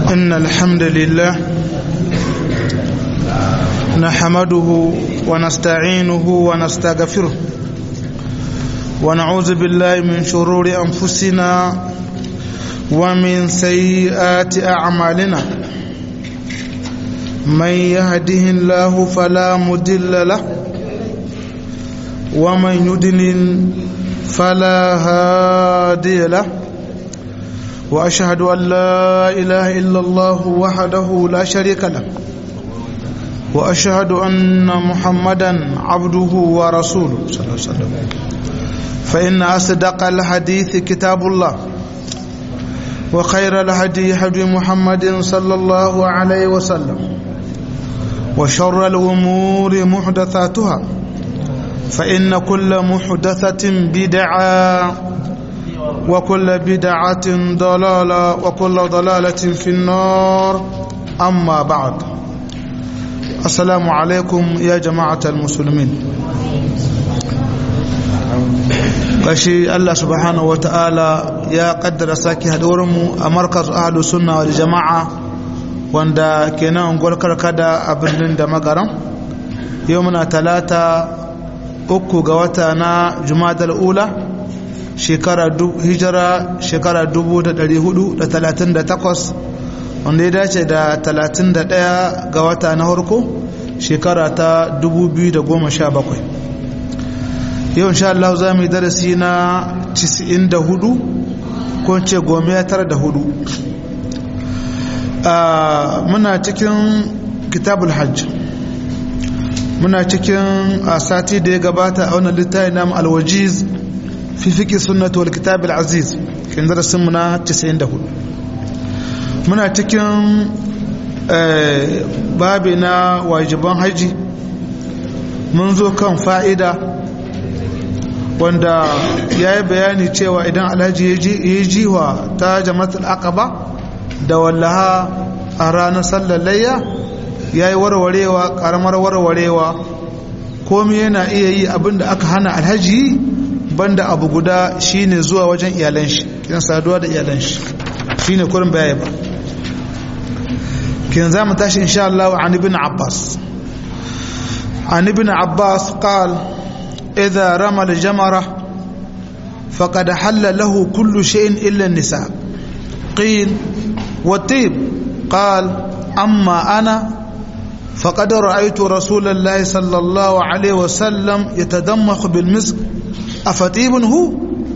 إن الحمد لله نحمده ونستعينه ونستغفره ونعوذ بالله من شرور أنفسنا ومن سيئات أعمالنا من يهده الله فلا مدل له ومن يدلل فلا هادي له واشهد ان لا اله الا الله وحده لا شريك له واشهد ان محمدا عبده ورسوله صلى الله عليه وسلم فان اصدق الحديث كتاب الله وخير الهدي هدي محمد صلى الله عليه وسلم وشر الامور محدثاتها فإن كل محدثة بدعة وكل بدعة ضلالة وكل ضلالة في النار أما بعد السلام عليكم يا جماعة المسلمين kashi Allah subhanahu ta'ala ya kaddara sake haɗuwarmu a markaz ahlu sunna wal jama'a wanda kenan unguwar karkada a birnin da magaran yau muna talata uku ga wata na jumadal ula shekara hijira shekara 438 wanda ya dace da 31 ga wata na harko shekara ta 2017 yau insha Allah za mu yi darasi na 94 ko ce gome tara da hudu muna cikin kitabul hajj muna cikin a sati da ya gabata a wannan littafi namu alwajiz fi fiqi sunnati wal kitab al aziz kin darasin mu na 94 muna cikin babi na wajiban haji mun zo kan fa'ida wanda ya yi bayani cewa idan alhaji ya yi jiwa ta jama'atul aqaba da wallaha a ranar sallar layya ya yi warwarewa karamar warwarewa komi yana iya yi abinda aka hana alhaji banda abu guda shine zuwa wajen iyalan shi kiran saduwa da iyalan shi shine kurin baya ba kiran zamu tashi insha Allah an ibn Abbas an ibn Abbas qal idha rama al-jamara faqad halla lahu kullu shay'in illa an-nisa qil wa tib qal amma ana فقد رأيت رسول الله صلى الله عليه وسلم يتدمخ بالمسك أفتيب هو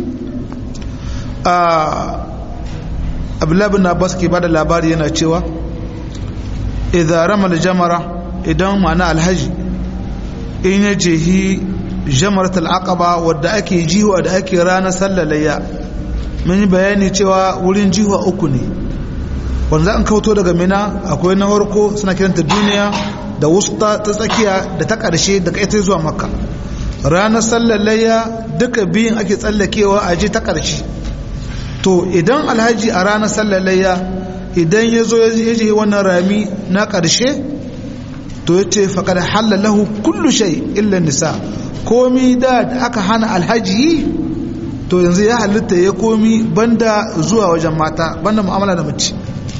abdullahi bin abbas ke bada labari yana cewa idan ramal jamara idan ma'ana alhaji in ya jehi jamaratul aqaba wadda ake jiwa da ake ranar sallalayya mun yi bayani cewa wurin jiwa uku ne wanda za an kauto daga mina akwai na farko suna kiranta duniya da wusta ta tsakiya da ta ƙarshe daga ita zuwa makka ranar sallallayya duka biyun ake tsallakewa a je ta ƙarshe to idan alhaji a ranar sallallayya idan ya zo ya je wannan rami na ƙarshe to ya ce faƙar halalahu kullu shai illa nisa komi da aka hana alhaji yi to yanzu ya halitta ya komi banda zuwa wajen mata banda mu'amala da mace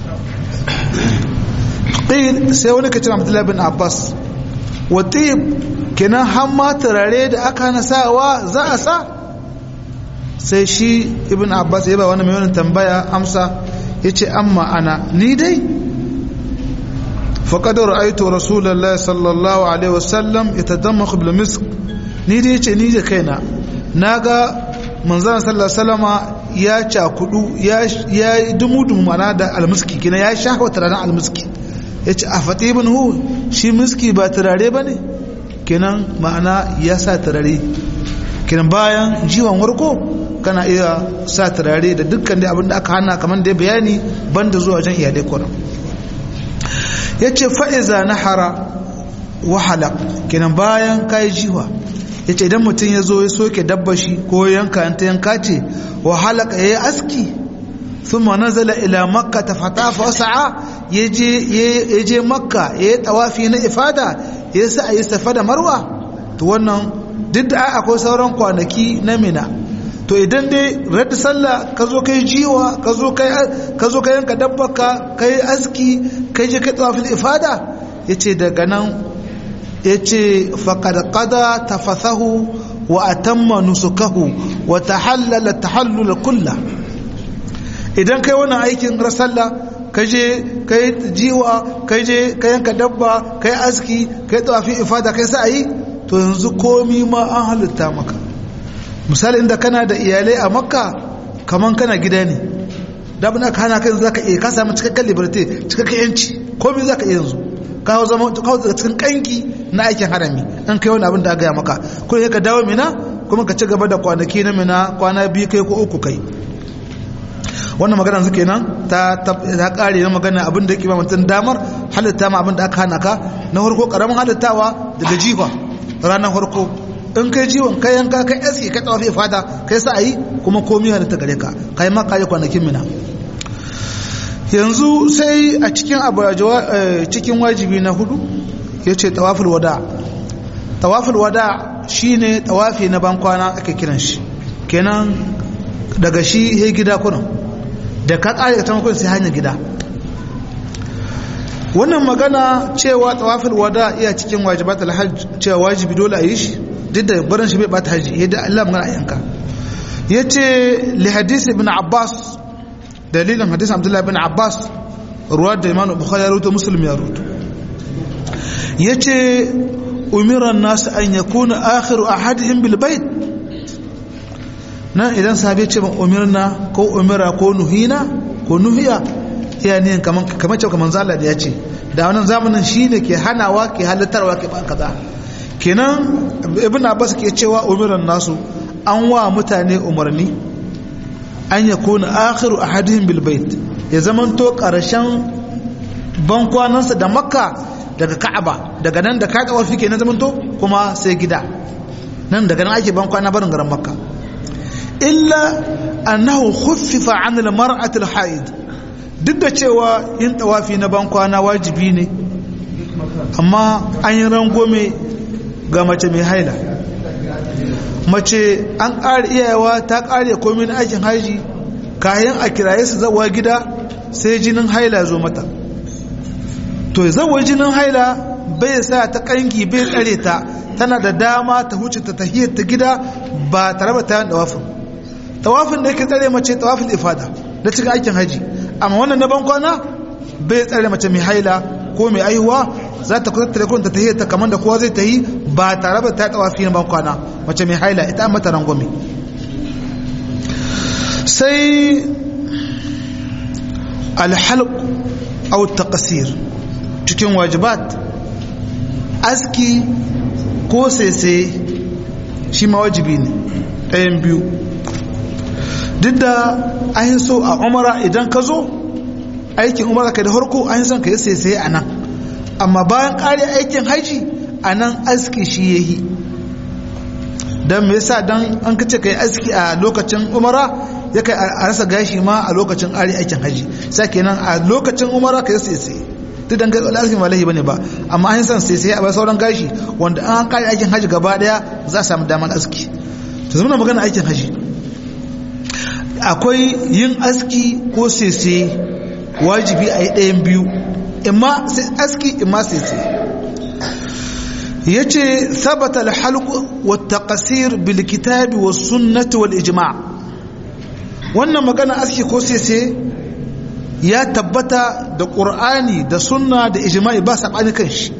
qil sai wani kace Abdullah bin Abbas wa tib kenan har ma turare da aka na sawa za a sa sai shi ibn Abbas ya ba wani mai wannan tambaya amsa yace amma ana ni dai faqad ra'aytu rasulullahi sallallahu alaihi wasallam yatadammakhu bil misk ni dai yace ni da kaina naga manzon sallallahu alaihi wasallama ya cakudu ya ya dumu-dumu mana da almuski kina ya shafa turaren almuski ya ce a fatibin hu shi miski ba turare ba ne kenan ma'ana ya sa turare kenan bayan jiwon warko kana iya sa turare da dukkan da abinda aka hana kamar da ya bayani banda zuwa wajen iyalai kwanan ya ce fa'iza na hara wahala kenan bayan kayi jiwa ya ce idan mutum ya zo ya soke dabba shi ko yanka ta yanka ce wahala ya yi aski ثم نزل إلى مكة فطاف وسعى يجي يجي مكة يتوافي na ifada yasa yi safa da marwa to wannan duk da akwai sauran kwanaki na mina to idan dai radda sallah ka zo kai jiwa ka zo kai ka zo kai yanka dabbaka kai aski kai je kai tawafil ifada yace daga nan yace faqad qada tafathahu wa atamma nusukahu wa tahallala tahallul kullah idan kai wannan aikin rasalla ka je kai jiwa kai je ka yanka dabba kai aski kai tawafi ifada kai sa'ayi to yanzu komi ma an halitta maka misali inda kana da iyalai a makka kaman kana gida ne da abin aka hana kai zaka iya ka samu cikakken liberty cikakken yanci komi zaka iya yanzu ka hau zama ka daga cikin kanki na aikin harami an kai wani abin da aka yi maka ko ka dawo mina kuma ka ci gaba da kwanaki na mina kwana biyu kai ko uku kai wannan magana su kenan ta ta kare na magana abin da yake ba mutum damar halitta ma abin da aka hana ka na farko karamin halittawa daga jifa ranar farko in kai jiwon kai yanka kai aski kai tsawafi fada kai sa ayi kuma komi halitta gare ka kai ma kai kwanakin mina yanzu sai a cikin cikin wajibi na hudu yace tawaful wada tawaful wada shine tawafi na bankwana ake kiran shi kenan daga shi he gida kunan da ka kare ta makon sai hanyar gida wannan magana cewa tawafil wada iya cikin wajibat alhajj cewa wajibi dole a yi shi duk da barin shi bai bata haji yadda Allah magana a yanka yace li hadisi ibn Abbas dalilin hadisin Abdullah ibn Abbas ruwa da Imam Bukhari ya rawaito Muslim ya rawaito yace umira an-nas an yakuna akhiru ahadihim bil bait nan idan sahabi ce ban umirna ko umira ko nuhina ko nuhiya iya ne kamar kamar cewa kamar zalla da ya ce da wannan zamanin shine ke hanawa ke halittarwa ke ban kaza kenan ibn abbas ke cewa umiran nasu an wa mutane umarni an ya kuna akhiru ahadihim bil bait ya zamanto karshen bankwanansa da makka daga ka'aba daga nan da kaga wafi kenan zamanto kuma sai gida nan daga nan ake bankwana barin garin makka illa annahu khuffifa an al-mar'ati al-haid duk da cewa yin tawafi na bankwana wajibi ne amma an yi rangome ga mace mai haila mace an ƙara iyayewa ta ƙare komai na aikin haji kayan a kiraye su zawa gida sai jinin haila zo mata to zawa jinin haila bai sa ta ƙangi bai tsare ta tana da dama ta huce ta tahiyar ta gida ba tare ba ta yin tawafin tawafin da yake tsare mace tawafin ifada da cikin aikin haji amma wannan na bankwana bai tsare mace mai haila ko mai aihuwa za ta kusa telekon ta tahiyar ta kamar da kowa zai ta yi ba tare ba ta tawafi na bankwana mace mai haila ita mata rangwame sai alhalq au taqsir cikin wajibat aski ko sese shi ma wajibi ne ɗayan biyu duk da an so a umara idan ka zo aikin umara ka da harko an son ka yi sese a nan amma bayan ƙari aikin haji a nan aski shi ya yi don me yasa don an kace ka yi aski a lokacin umara ya kai a rasa gashi ma a lokacin ƙari aikin haji sa kenan a lokacin umara ka yi sese duk dan gaskiya alfi malahi bane ba amma an san sai sai a bar sauran gashi wanda an kare aikin haji gaba daya za a samu damar aski to zama magana aikin haji akwai yin aski ko sese wajibi a yi ɗayan biyu imma sai aski imma sese yace thabata al-halq wa at-taqsir bil kitab was sunnah wal ijma' wannan magana aski ko sese ya tabbata da ƙur'ani da sunna da ijma'i ba saɓani kan shi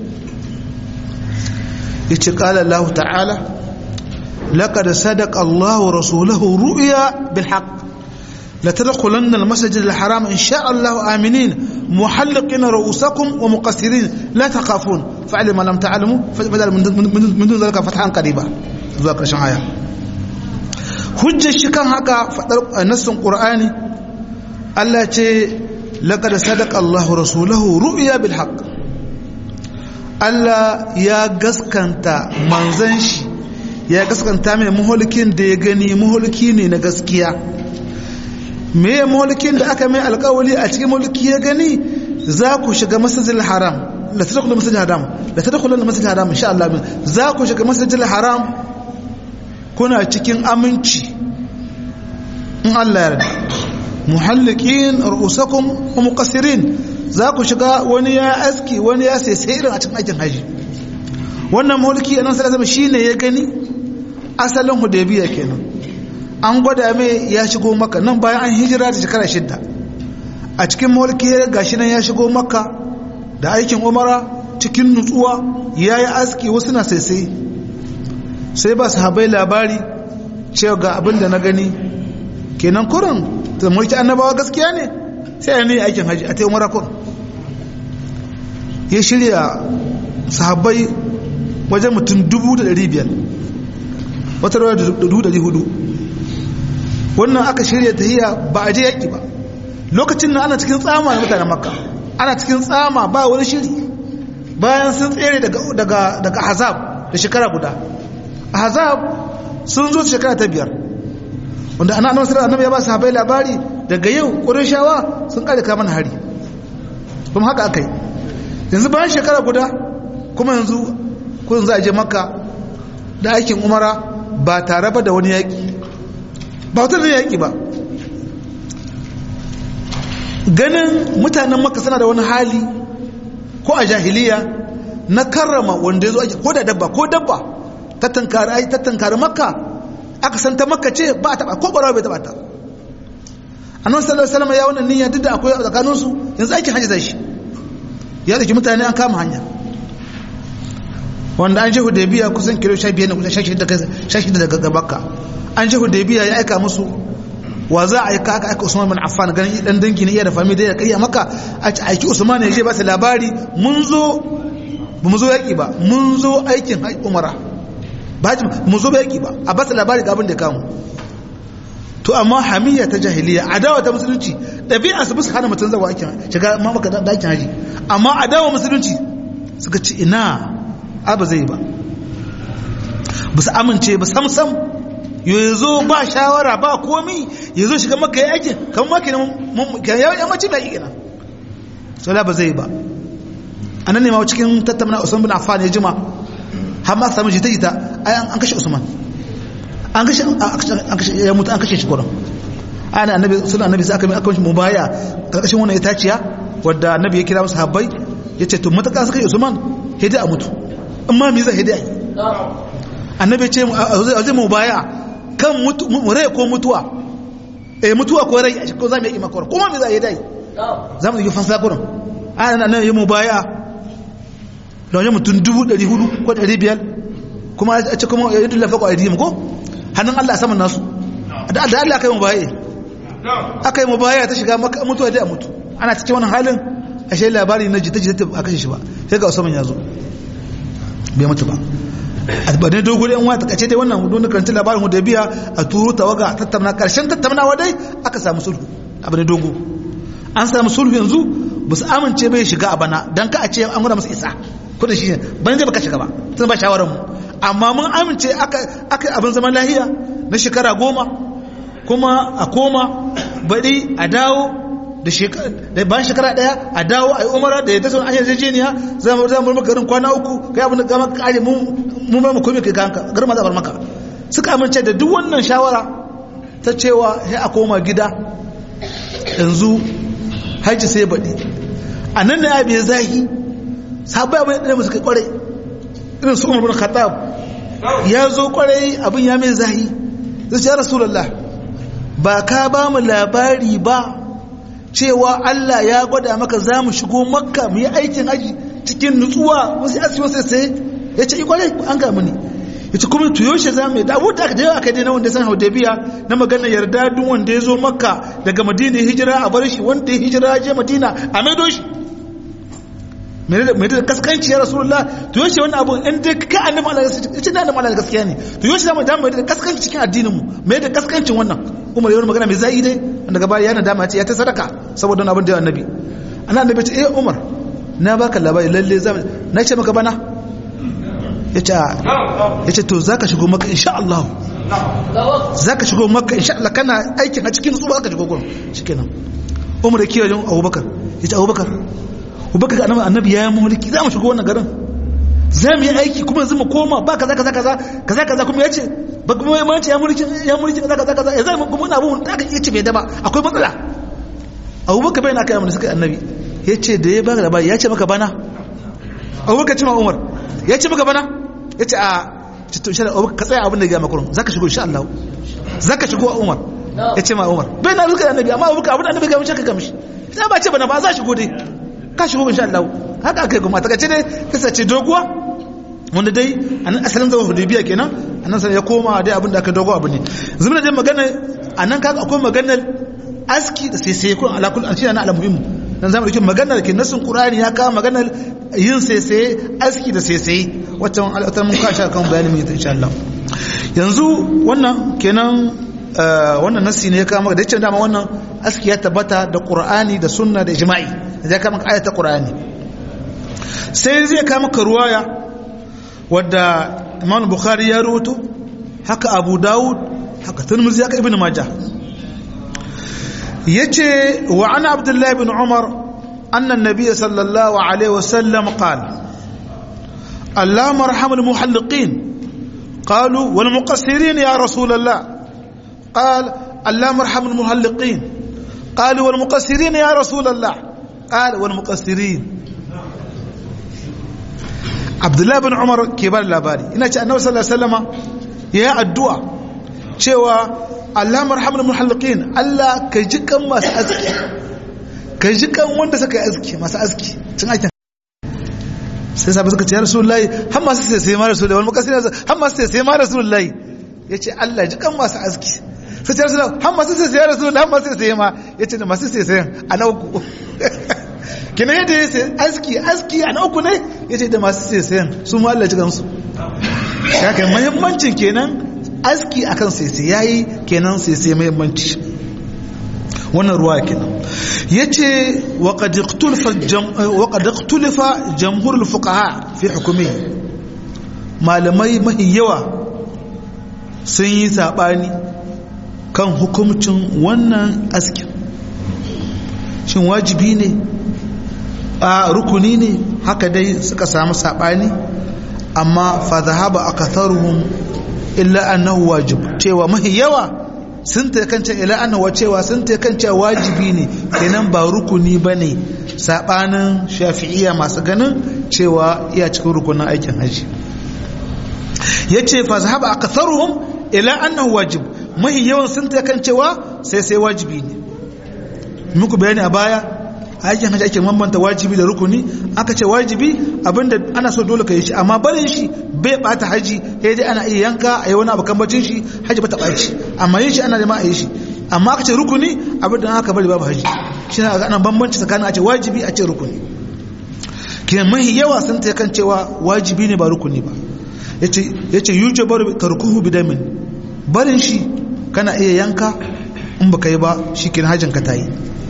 ya ce ƙala Allah ta'ala laƙad sadaka Allah rasulahu ru'ya bil haqq la tadkhulanna al masjid al haram in sha Allah aminin muhalliqina ru'usakum wa muqassirin la takhafun fa'alim lam ta'lamu fa'al min dun zalika fathan qariba zuwa ƙarshen aya hujjar shi kan haka fadar nassin qur'ani Allah ce لقد صدق الله رسوله رؤيا بالحق Allah ya gaskanta manzan shi ya gaskanta mai maholikin da ya gani maholiki ne na gaskiya me ya maholikin da aka mai alkawali a cikin maholiki ya gani za ku shiga masajil haram la tadkhulu masajil haram la tadkhulu masajil haram insha Allah za ku shiga masajil haram kuna cikin aminci in Allah yarda muhallikin ru'usakum wa muqassirin za ku shiga wani ya aski wani ya sai sai irin a cikin aikin haji wannan mulki annabi sallallahu alaihi shine ya gani asalin hudaybiya kenan an gwada mai ya shigo maka nan bayan an hijira da shekara shidda a cikin mulki gashi nan ya shigo maka da aikin umara cikin nutsuwa ya yi aski wasu na sai sai sai ba su habai labari cewa ga abin da na gani kenan kurin ta mulki annabawa gaskiya ne sai ya ne aikin haji a ta umara kurin ya shirya sahabbai wajen mutum dubu da dari biyar wata rawar da dubu dari hudu wannan aka shirya ta hiya ba a je yaƙi ba lokacin nan ana cikin tsama na mutanen makka ana cikin tsama ba wani shiri bayan sun tsere daga hazab da shekara guda hazab sun zo shekara ta biyar wanda ana annabi sallallahu alaihi ya ba sahabbai labari daga yau qurayshawa sun kare kaman hari kuma haka akai yanzu bayan shekara guda kuma yanzu kun za a je makka da aikin umara ba tare ba da wani yaƙi ba wata da yaƙi ba ganin mutanen makka suna da wani hali ko a jahiliya na karrama wanda ya zo ake ko da dabba ko dabba ta tankari makka aka san ta makka ce ba a taba ko barawa bai taba ta annabi sallallahu alaihi wasallam ya wannan niyya duk da akwai a tsakanin su yanzu aikin hajji zai shi ya dake mutane an kama hanya wanda an je hudaybiya kusan kilo 15 ne kusan 16 daga makka an je hudaybiya ya aika musu wa za a aika aka aika Usman bin Affan ganin dan dangi ne iya da fami da ya kai maka a ci aiki Usman ya je ba su labari mun zo ba mu zo yaki ba mun zo aikin umara ba mu zo ba yaki ba a ba su labari ga abin da kamu to amma hamiyya ta jahiliya adawa ta musulunci ɗabi'a su bisa hana mutum zawa aikin shiga ma maka dakin haji amma adawa musulunci suka ci ina a ba zai ba ba su amince ba sam sam ya zo ba shawara ba komi ya zo shiga maka ya aikin kan maka ya mace mai ikina sola ba zai ba a nan ne ma cikin tattauna usman bin affan ya jima har ma samu jita jita ai an kashe usman an kashe an kashe ya mutu an kashe shi kurin ana annabi sunan annabi sai aka mai akan mubaya karkashin wannan itaciya wadda annabi ya kira musu habbai yace to mutaka suka yi usman hidi a mutu amma me zai hidi ai annabi ce a zai mubaya kan rai ko mutuwa eh mutuwa ko rai ko za mu yi makon kuma me za a yi dai za mu yi fansa kurin ana nan yi mu baya da wajen mutum dubu ɗari hudu ko ɗari biyar kuma a ce kuma yadda lafa ko aidiyim ko hannun allah saman nasu da allah aka yi mu baya aka yi mu baya ta shiga mutuwa dai a mutu ana cikin wani halin a shi labari na jita jita a kashe shi ba sai ga usman ya zo bai mutu ba ba ne dogo da yan wata kace dai wannan don karanta labarin biya a turu tawaga tattauna karshen tattaunawa dai aka samu sulhu abu ne dogo an samu sulhu yanzu ba su amince bai shiga a bana dan ka a ce an gura masa isa ko da shi ne ban je baka shiga ba sun ba shawaran mu amma mun amince aka aka abin zaman lahiya na shekara goma kuma a koma baɗi a dawo da bayan shekara daya a dawo a yi umara da ya ta sun anyar jejeniya za mu zama maka garin kwana uku kai abin da gama kare mu mu mai komi kai kanka garin ma zabar maka suka amince da duk wannan shawara ta cewa sai a koma gida yanzu haji sai baɗi a nan ne abin zahi sabai abin da musu kai kwarai irin su umar bin khattab ya zo kwarai abin ya mai zahi zai ce ya rasulullah ba ka ba mu labari ba cewa Allah ya gwada maka za mu shigo makka mu yi aikin aji cikin nutsuwa wasu yasi wasu sai ya ce ikwarai an ga mini ya ce kuma tuyo shi za mu yi dawo da aka da aka dai na wanda san haudabiya na magana yarda duk wanda ya zo makka daga madina ya hijira a bar shi wanda ya hijira ya je madina a maido shi mai da kaskanci ya rasulullah tuyo shi wani abu in dai ka annabi Allah ya ce da annabi Allah gaskiya ne tuyo shi da mu da kaskanci cikin addinin mu mai da kaskancin wannan umar yawan magana mai zai dai daga baya yana dama ce ya ta sadaka saboda abin da annabi ana annabi ce eh umar na baka labari lalle za na ce maka bana yace yace to zaka shigo maka insha Allah zaka shigo maka insha Allah kana aikin a cikin tsuba zaka shigo gurin shikenan umar ya kiyaye Abubakar yace Abubakar Abubakar ga annabi ya yi mulki za mu shigo wannan garin za mu yi aiki kuma yanzu mu koma ba kaza kaza kaza kaza kaza kuma yace ba kuma ya mace ya mulki ya mulki kaza kaza kaza ya zai kuma na abun da aka iya ce bai da ba akwai matsala abubakar bai na kai amma suka annabi ya ce da ya baka labari ya ce maka bana abubakar ce ma umar ya ce maka bana ya ce a to insha Allah ka tsaya abin da ya gama kurun zaka shigo insha Allah zaka shigo a umar ya ce ma umar bai na suka annabi amma abubakar abin da annabi ga mishi ka gamishi sai ba ce bana ba za shigo dai ka shigo insha Allah haka aka yi kuma ta kace dai kasa ce doguwa wanda dai anan asalin zama hudaybiya kenan anan sai ya koma dai abin da aka dogo abu ne zumuna dai magana anan kaga akwai maganar aski da sai sai kun ala kullu an shi na al-muhim dan zamu dauki maganar ke nasin qur'ani ya kawo maganar yin sai sai aski da sai sai wacce al'atar mun kasha kan bayani mu insha Allah yanzu wannan kenan wannan nasi ne ya kawo maka da yace dama wannan aski ya tabbata da qur'ani da sunna da ijma'i da ya kawo maka ayata qur'ani sai zai kawo maka ruwaya wadda Imam Bukhari ya rawaito haka Abu Dawud haka Tirmidhi haka Ibn Majah yace wa ana Abdullah ibn Umar anna an-nabiy sallallahu alaihi wasallam qala اللهم ارحم المحلقين قالوا والمقصرين يا رسول الله قال اللهم ارحم المحلقين قالوا والمقصرين يا رسول الله قال والمقصرين abdullahi bin umar ke ba labari ina ce annabi sallallahu alaihi wasallama ya yi addu'a cewa Allah marhamul muhalliqin Allah ka ji kan masu aski ka ji kan wanda suka yi aski masu aski cin aikin sai sabu suka ce ya rasulullahi har masu sai sai ma rasulullahi wani makasir har masu sai sai ma rasulullahi ya ce Allah ji kan masu aski sai ce rasulullahi har masu sai sai rasulullahi har masu sai sai ma ya ce da masu sai sai a na uku kina yadda ya sai aski aski a na uku ne ya ce da masu sai sayan su ma Allah ji kansu ya kai muhimmancin kenan aski akan sai sai yayi kenan sai sai muhimmanci wannan ruwa kenan yace wa qad iqtalafa jamhur al-fuqaha fi hukumi malamai mahi yawa sun yi sabani kan hukumcin wannan askin shin wajibi ne a rukuni ne haka dai suka samu sabani amma fa dhahaba akatharuhum illa annahu wajib cewa mahi yawa sun ta kance ila annawa cewa sun ta kance wajibi ne kenan ba rukuni bane sabanin shafi'iyya masu ganin cewa iya cikin rukunin aikin haji yace fa zahaba aktharuhum ila annahu wajib mahi yawan sun ta kancewa sai sai wajibi ne muku bayani a baya aikin haji ake bambanta wajibi da rukuni aka ce wajibi abinda ana so dole ka yi shi amma barin shi bai bata haji sai dai ana iya yanka a yi wani abu kambacin shi haji ba ta ɓaci amma yin shi ana da ma a yi shi amma aka ce rukuni abinda aka bari babu haji shi na ga ana bambanci tsakanin a ce wajibi a ce rukuni kiyan mahi yawa sun ta kan cewa wajibi ne ba rukuni ba ya ce yuce bar tarkuhu bidamin barin shi kana iya yanka in baka yi ba shi kin hajin ka ta yi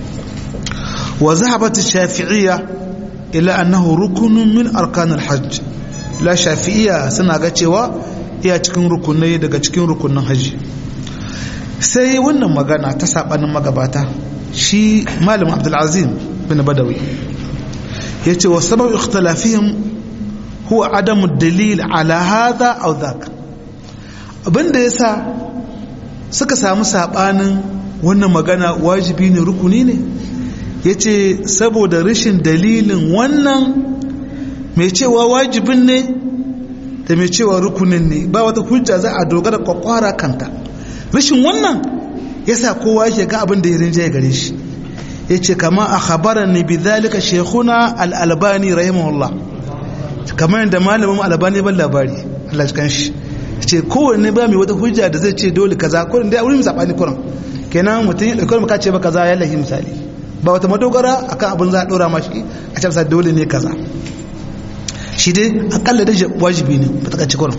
وذهبت الشافعية إلى أنه ركن من أركان الحج لا شافعية سنة cewa iya cikin rukunai daga cikin rukunin haji sai wannan magana ta sabanin magabata shi malam abdulazim bin badawi ya ce wa sabab ikhtilafihim huwa adamu dalil ala hadha aw dhaka abinda yasa suka samu sabanin wannan magana wajibi ne rukuni ne ya ce saboda rashin dalilin wannan mai cewa wajibin ne da mai cewa rukunin ne ba wata hujja za a dogara kwakwara kanta rashin wannan ya sa kowa yake ga abin da ya rinjaye gare shi ya ce kama a khabarar ne bi zalika shekuna al'albani rahimahullah kamar yadda malamin albani ban labari Allah ji kanshi ce kowanne ba mai wata hujja da zai ce dole kaza kurin da wurin zaɓani kurin kenan mutum ya ɗaukar maka ce ba kaza ya lahi misali ba wata madogara akan abin za a dora mashi a can dole ne kaza shi dai akalla da wajibi ne ba ta kurin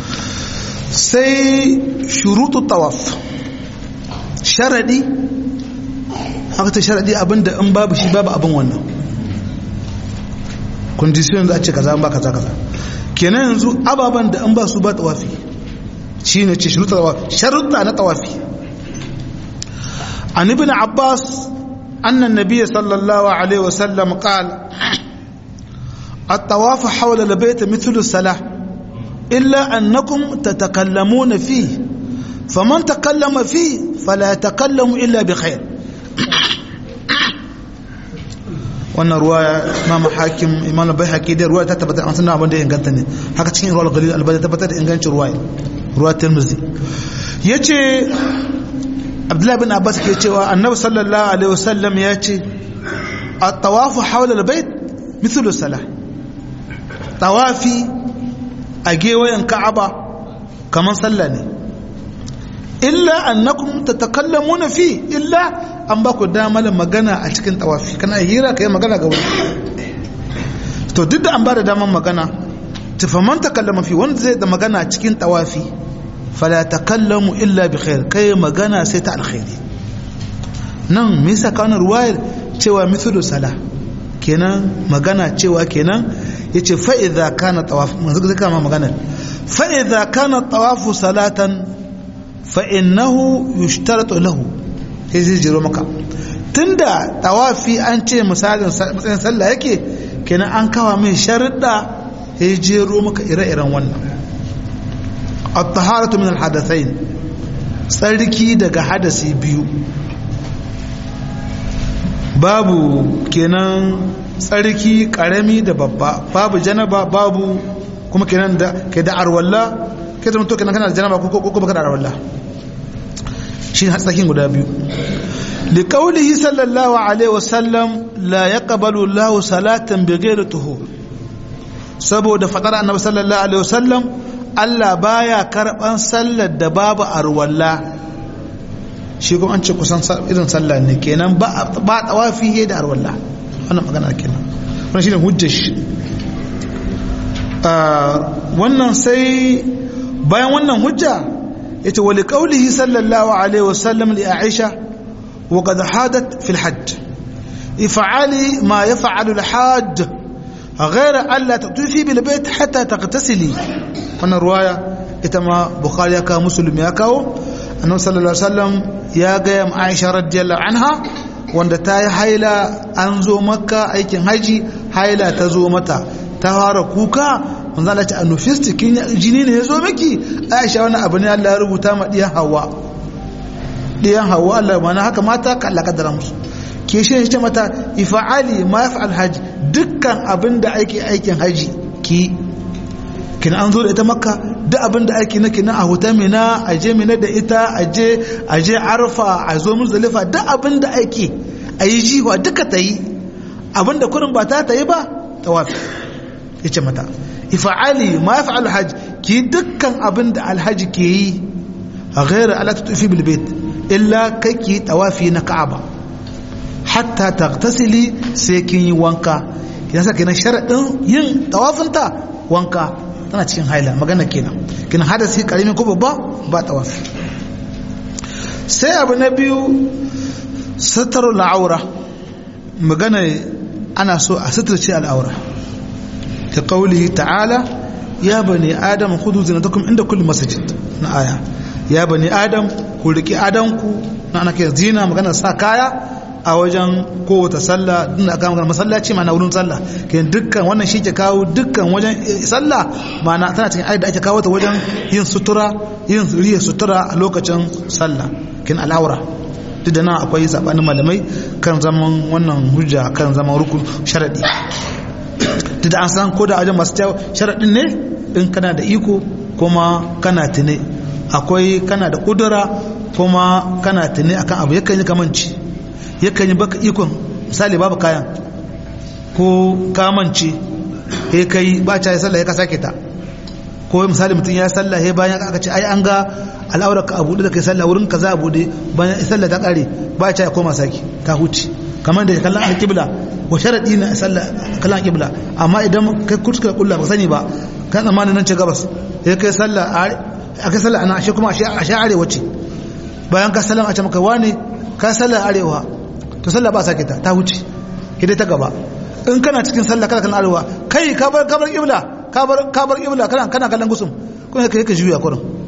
sai shurutu tawaf sharadi haka ta sharadi abinda in babu shi babu abin wannan kondisiyon za a ce kaza ba kaza kaza kenan yanzu ababen da an ba su ba tawafi shi ne ce sharuta na tawafi an ibn abbas أن النبي صلى الله عليه وسلم قال الطواف حول البيت مثل الصلاة إلا أنكم تتكلمون فيه faman takallama fi fala takallamu illa bi khair wannan ruwa imam hakim imam bai haƙi da ruwa ta tabbatar an sanar abin da ya inganta ne haka cikin ruwa galil albani tabbatar da ingancin ruwa ruwa tirmizi ya ce abdullahi bin abbas ke cewa annabi sallallahu alaihi wasallam ya ce a tawafu hawla albayt mithlu salah tawafi a gewayen ka'aba kamar sallah ne illa annakum tatakallamuna fi illa an ba ku damar magana a cikin tawafi kana hira kai magana ga wani to duk da an ba da damar magana tufaman takallama fi wanda zai da magana cikin tawafi fala takallamu illa bi khair kai magana sai ta alkhairi nan me yasa kana ruwayar cewa mithlu sala kenan magana cewa kenan yace fa idza kana tawaf manzo zai kama magana fa idza kana tawafu salatan fa innahu yushtaratu lahu sai zai jiro maka tunda tawafi an ce misalin matsayin sallah yake kenan an kawa mai sharuɗa ya jero maka ire-iren wannan at-taharatu min al-hadathain tsarki daga hadasi biyu babu kenan tsarki karami da babba babu janaba babu kuma kenan da kai da arwalla kai zama to kenan kana da janaba ko ko baka da arwalla shi tsakin guda biyu liqaulihi sallallahu alaihi wasallam la yaqbalu Allahu salatan bighairi tuhur saboda fadar annabi sallallahu alaihi wasallam Allah baya karban sallar da babu arwalla shi kuma an ce kusan irin sallah ne kenan ba ba tawafi da arwalla wannan magana kenan wannan shine hujjar shi wannan sai bayan wannan hujja yace wa liqaulihi sallallahu alaihi wasallam li aisha wa qad hadat fil hajj if'ali ma yaf'alu al hajj غير ألا تطوفي بالبيت حتى تغتسلي wannan ruwaya ita ma bukhari ya kawo muslim ya kawo annabi sallallahu alaihi wasallam ya ga ya aisha radiyallahu anha wanda ta yi haila an zo makka aikin haji haila ta zo mata ta fara kuka manzo Allah ta anufisti kin jini ne ya zo miki aisha wannan abu ne Allah ya rubuta ma diyan hawa diyan hawa Allah mana haka mata ka Allah kaddara musu ke shi ce mata ifa'ali ma yaf'al haji dukkan abin da ake aikin haji ki kina an zo da ita makka duk abin da ake na kina a huta mina a je mina da ita a je a je arfa a zo muzdalifa duk abin da ake a yi jiwa duka ta yi abin da kurin ba ta ta yi ba tawafi ya ce mata ifa'ali ma ya fa'al hajji ki dukkan abin da alhaji ke yi a gairar ala ta tufi bilbet illa kai ki tawafi na ka'aba hatta taghtasili sai kin yi wanka kina sa kenan sharadin yin tawafinta wanka tana cikin haila magana kenan kina hadasi karimi ko babba ba tawafi sai abu na biyu sataru la'aura magana ana so a suturce al'aura ta qaulihi ta'ala ya bani adam khudhu zinatakum inda kulli masjid na aya ya bani adam ku riki adanku na ana kai zina magana sa kaya a wajen kowace sallah din aka magana masallaci ma na wurin sallah ke dukkan wannan shi ke kawo dukkan wajen sallah ma'ana tana cikin ayat da ake kawo ta wajen yin sutura yin riya sutura a lokacin sallah kin al'aura duk da nan akwai sabanin malamai kan zaman wannan hujja kan zaman rukun sharadi duk da an san ko da wajen masu sharadin ne in kana da iko kuma kana tune akwai kana da kudura kuma kana tune akan abu yakan yi kamanci yakan yi baka ikon misali babu kayan ko kamance ya kai ba ta yi sallah ya ka sake ta ko misali mutum ya sallah ya bayan aka ce ai an ga al'aurar ka abu da kai sallah wurin ka za a bude bayan sallah ta kare ba ta ya koma sake ta huce kamar da kallon alƙibla wa sharaɗi na sallah kallon alƙibla amma idan kai kuskure kulla ba sani ba kan tsammanin nan ce gabas ya kai sallah a kai sallah ana ashe kuma ashe arewa ce bayan ka sallah a ce maka wane ka sallah arewa to sallah ba sake ta ta huce hidai ta gaba in kana cikin sallah kana kan arewa kai ka bar kabar kibla ka bar ka bar kibla kana kana kallon gusum kuma kai ka juya kurin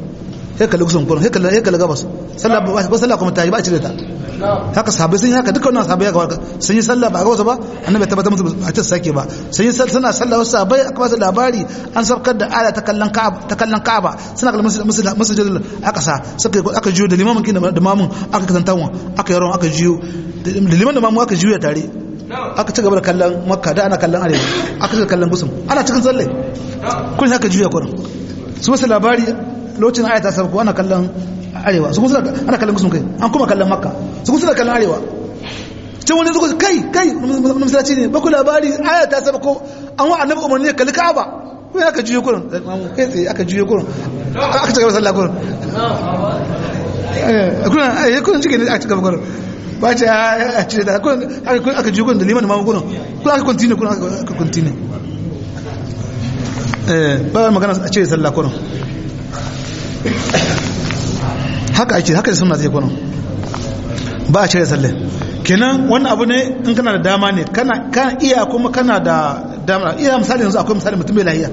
sai kalli kusan kurin sai kalli sai kalli gabas sallah ba sallah kuma ta yi ba a cire ta haka sahabbai sun yi haka dukkan wannan sahabbai haka sun yi sallah ba a gabas ba annabi ya tabbatar musu a ta sake ba sun yi suna sallah wasu sahabbai aka ba su labari an sabkar da aya ta kallon ka'aba ta kallon ka'aba suna kallon masjidil aka sa suka aka jiyo da limamin kin da mamun aka kasantawa aka yaron aka jiyo da liman da mamu aka jiyo tare aka ci gaba da kallon makka da ana kallon arewa aka ci kallon gusum ana cikin tsalle kun haka juya kurin su wasu labari lokacin aya ta sabko ana kallon arewa su kuma ana kallon gusum kai an kuma kallon makka su kuma suna kallon arewa can wani zuwa kai kai misalaci ne baku labari aya ta sabko an wa annabi umarni ya kalli ka'aba kun haka juya kurin kai tsaye aka juya kurin aka ci gaba sallah kurin kurin cikin aka ci gaba kurin ba ce a cire da aka ji da liman da magungunan kuma aka kontine kuma aka kontine ba magana a cire sallah kunan haka ake haka da suna zai kunan ba a cire sallah kenan wannan abu ne in kana da dama ne kana iya kuma kana da dama iya misali yanzu akwai misali mutum mai lahiya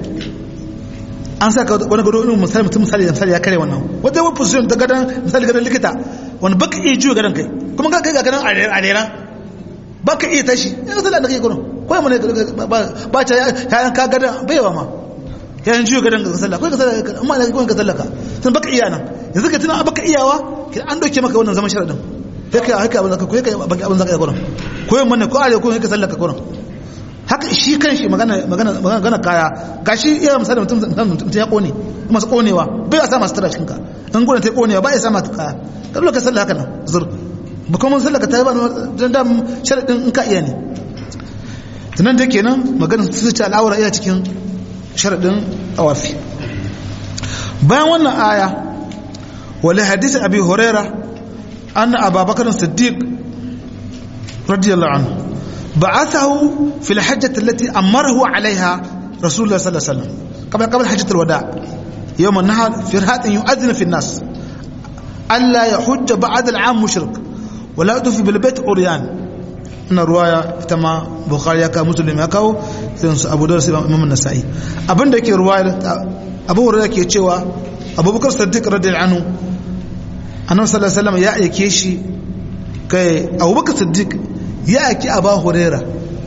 an sa wani gado irin misali mutum misali misali ya kare wannan wata wani position ta gadon misali gadon likita wani baka iya juya gadon kai kuma ka kai ga gadon a rera baka iya tashi ya sallah da kai gurin kawai mu ne ba ta yayan ka gadon baiwa ma yayan juya gadon ka sallah kawai ka sallah amma da kawai ka sallah ka sun baka iya nan yanzu ka tuna baka iyawa ki an doke maka wannan zaman sharadin kai kai haka abin zaka koyi kai baki abin zaka yi gurin koyi mun ne ko are ko ka sallah ka gurin haka shi kan shi magana magana kaya gashi iya misali mutum mutum ya kone masu konewa bai sa masu tara cikin ka in gudun ta konewa ba ya sa masu kaya ka dole ka sallah haka nan zur ba kuma sallah ka ta ba dan da sharadin in ka iya ne tunan da kenan magana su ce al'aura iya cikin sharadin tawafi bayan wannan aya wala hadisi abi huraira anna ababakar siddiq radiyallahu anhu بعثه في الحجة التي أمره عليها رسول الله صلى الله عليه وسلم قبل قبل حجة الوداع يوم النهر في رهات يؤذن في الناس ألا يحج بعد العام مشرك ولا يطوف بالبيت عريان إن الرواية تما بخاري يكا مسلم يكا أبو داود إمام النسائي أبن دك رواية أبو هريرة كي تشوا أبو بكر الصديق رضي الله عنه أنه صلى الله عليه وسلم يا يكيشي كي أبو بكر الصديق يأتي أبا هريرة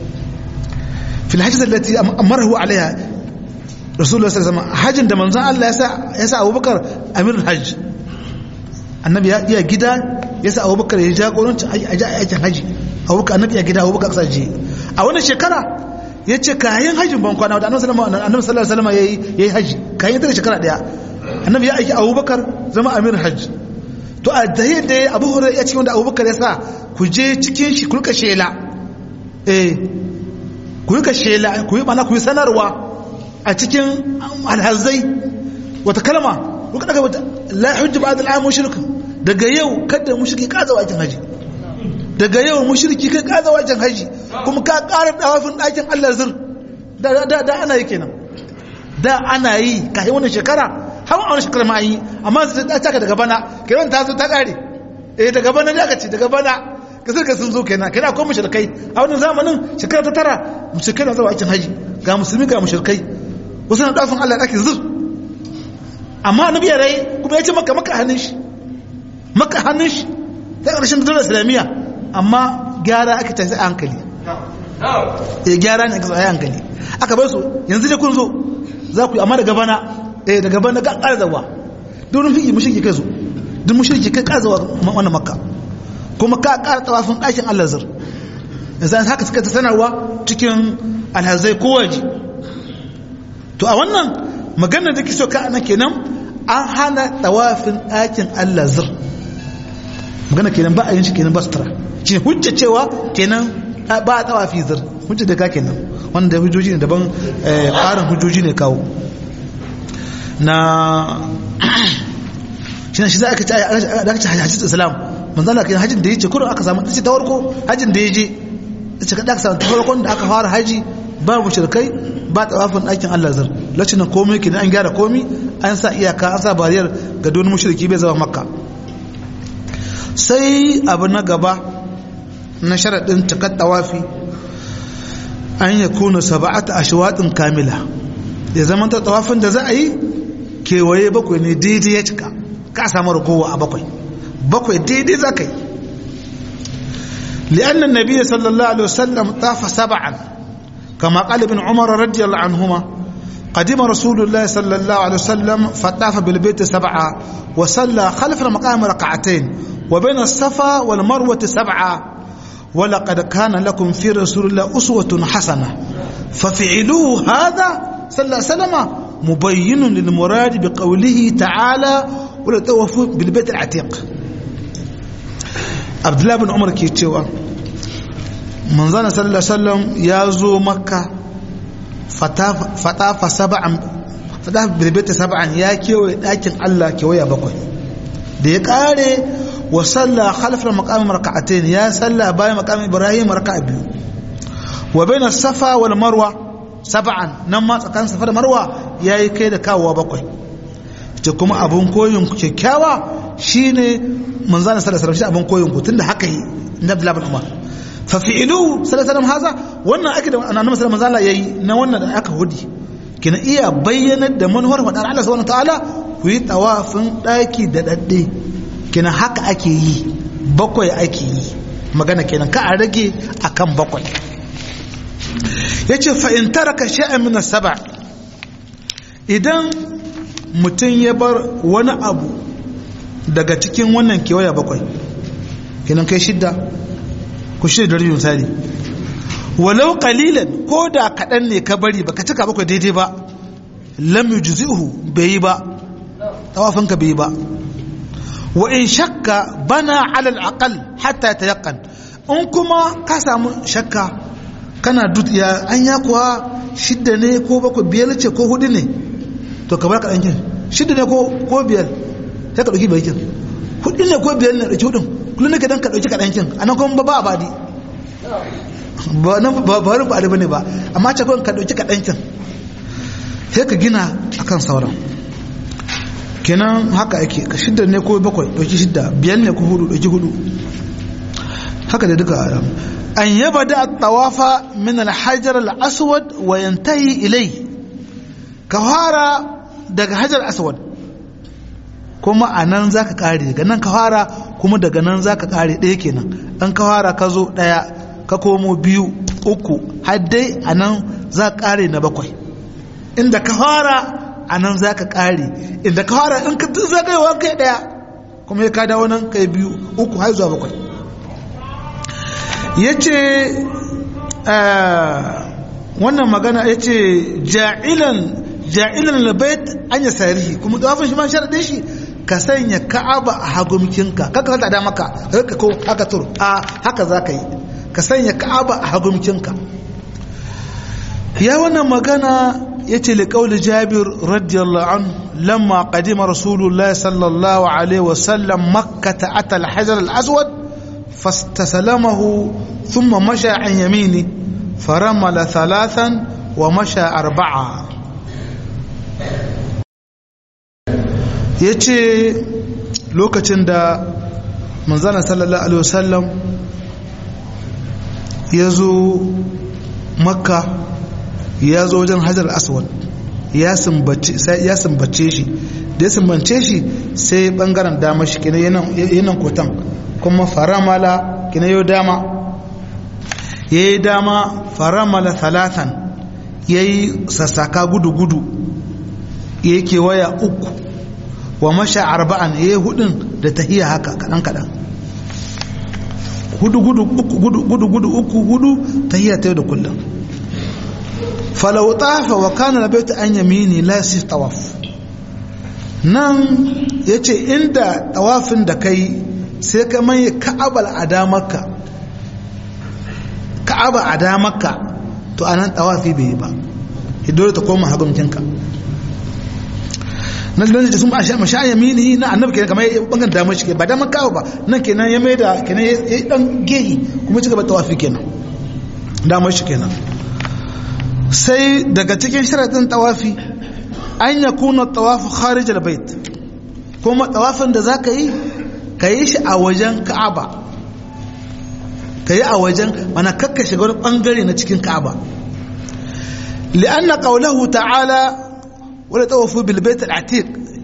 في الحجة التي أمره عليها رسول الله صلى الله عليه وسلم حج عندما نزل الله يسا, يسا أبو بكر أمير الحج النبي يا جدا يسا أبو بكر يجا قولون أجا أجا حج أبو بكر النبي يا جدا أبو بكر أقصى جي أولا شكرا yace kayan hajjin ban kwana da annabi sallallahu alaihi wasallam yayi yayi haji kayan da shekara daya annabi ya aiki Abubakar zama amir hajji to a da da Abu Hurairah ya ce wanda Abubakar ya sa ku je cikin shi ku rika shela eh ku rika shela ku yi mana ku yi sanarwa a cikin alhazai wata kalma ku daga wata la hujja ba'd al'am mushrik daga yau kada mushriki kaza wajen haji daga yau mushriki kai kaza wajen haji kuma ka ƙara dawafin ɗakin Allah zir da da da ana yi kenan da ana yi kai wannan shekara har a wani shekara ma yi amma ta taka daga bana kiran ta zo ta ƙare eh daga bana ne aka ce daga bana kasar ka sun zo kenan kana akwai mushrikai a wannan zamanin shekara ta tara mushrikai na zuwa aikin haji ga musulmi ga mushrikai wasu na dafin Allah dake zur amma annabi ya rai kuma ya ce maka maka hannun shi maka hannun shi ta ƙarshen daular islamiyya amma gyara aka tafi a hankali eh gyara ne aka tsaye hankali aka bar su yanzu dai kun zo za ku yi amma daga bana eh daga bana ga ƙara zawa don fi mushriki kai su duk mushriki kai ƙara zawa wannan makka kuma ka ƙara tawafin ɗakin Allah zir yanzu an haka suka ta sanarwa cikin alhazai ko waje to a wannan maganar da kiso ka ana kenan an hana tawafin ɗakin Allah zir magana kenan ba a yin shi kenan ba sutura shi hujja cewa kenan ba a tawafi zir hujja da ka kenan wanda hujjoji ne daban ƙarin hujjoji ne kawo na shi shi za a kaci a hajjit islam manzala kai hajjin da ya ce kurin aka samu ta ce ta warko hajjin da ya je ta ce kaɗa aka samu ta farkon da aka fara haji ba mushrikai ba tawafin ɗakin Allah zar lokacin nan komai ke an gyara komai an sa iyaka an sa bariyar ga don mushriki bai zama makka sai abu na gaba na sharaɗin cikar tawafi an ya kuna saba'ata ashwatin kamila ya zama ta tawafin da za a yi kewaye bakwai ne daidai ya cika ka samu ragowa a bakwai bakwai daidai za ka yi لأن النبي صلى الله عليه وسلم طاف سبعا كما قال ابن عمر رضي الله عنهما قدم رسول الله صلى الله عليه وسلم فطاف بالبيت سبعا وصلى خلف المقام ركعتين وبين الصفا والمروة سبعا ولقد كان لكم في رسول الله أسوة حسنة ففعلوه هذا صلى الله عليه وسلم مبين للمراد بقوله تعالى ولتوفوا بالبيت العتيق عبد الله بن عمر كيتشوا منزل صلى الله عليه وسلم يازو مكة fatafa saba'an fatafa bilbita saba'an ya kewaye ɗakin Allah kewaya bakwai da ya ƙare wa salla khalfar maqamin raka'atain ya salla bayan maqamin Ibrahim raka'a biyu wa baina safa wal marwa saba'an nan ma tsakanin safa da marwa yayi kai da kawowa bakwai ce kuma abun koyin ku kyakkyawa shine manzon sallallahu alaihi wasallam shi abun koyin ku tunda haka yi na Abdullah bin Umar fa fi'ilu sallallahu alaihi wasallam haza wannan ake da annabi sallallahu alaihi wasallam yayi na wannan da aka hudi kina iya bayyanar da manuwar fadar Allah subhanahu wataala ku yi tawafin daki da dadde kina haka ake yi bakwai ake yi magana kenan ka a rage akan bakwai yace fa in taraka shay'an min as-sab' idan mutum ya bar wani abu daga cikin wannan kewaya bakwai kinan kai shidda ku shirya da rajin misali walau qalilan ko da kaɗan ne ka bari baka cika bakwai daidai ba lam yujzi'uhu bai yi ba tawafin ka bai yi ba wa in shakka bana alal aqal hatta tayaqqan in kuma ka samu shakka kana dut ya anya kuwa shidda ne ko bakwai biyar ce ko hudu ne to ka bar ka ɗankin shidda ne ko biyar sai ka ɗauki bakin hudu ne ko biyar ne ɗauki hudun kullum nake dan ka ɗauki ka ɗankin a nan kuma ba a badi ba nan ba wani ba bane ba amma ce kawai ka ɗauki ka ɗankin sai ka gina akan sauran kenan haka ake ka shidda ne ko bakwai ɗauki shidda biyar ne ko hudu ɗauki hudu haka da duka an yaba da tawafa min alhajar al-aswad wa yantahi ilai ka fara daga hajar aswad kuma a nan za ka ƙare daga nan ka fara kuma daga nan za ka ƙare ɗaya kenan ɗan ka fara ka zo ɗaya ka komo biyu uku har dai a nan za ka ƙare na bakwai inda ka fara a nan za ka ƙare inda ka fara in ka zagayewa kai ɗaya kuma ya ka dawo nan kai biyu uku har zuwa bakwai ya ce wannan magana ya ce ja'ilan ja'ilan labait an ya sarihi kuma dawafin shi ma sharaɗin shi ka sanya ka'aba a hagumkinka kaka santa da maka haka ko haka tur a haka za ka yi ka sanya ka'aba a hagumkinka ya wannan magana ya ce liƙauli jabir radiyallahu an lamma qadima rasulullahi sallallahu alaihi wasallam makka ta atal hajar al-aswad fastasalamahu thumma masha an yamini faramala thalathan wa masha arba'a ya ce lokacin da manzana sallallahu alaihi wasallam ya zo makka ya zo wajen hajar aswad ya sumbace shi da ya sumbance shi sai bangaren dama shi kina yanan kotan kuma faramala kina yau dama ya yi dama faramala talatan ya yi sassaka gudu-gudu ya yi kewaya uku wa masha arba'an ya yi hudun da tahiya haka kaɗan-kaɗan hudu gudu uku gudu gudu gudu uku hudu tahiya ta yau da kullum falau tafa wa kana labaitu an yamini la yasif tawaf nan yace inda tawafin da kai sai ka manye ka'abal adamarka ka'aba adamarka to anan tawafi bai yi ba dole ta koma haguncinka na da sun ba shi masha yamini na annabi kenan kamar bangan damar shi ba damar kawo ba nan kenan ya mai da kenan ya dan gehi kuma ci gaba tawafi kenan damar shi kenan sai daga cikin sharadin tawafi an ya kuna tawafi kharij albayt kuma tawafin da zaka yi ka yi shi a wajen ka'aba ka yi a wajen mana kakka shiga wani bangare na cikin ka'aba li'anna qawluhu ta'ala wala tawafu bil bait al-atiq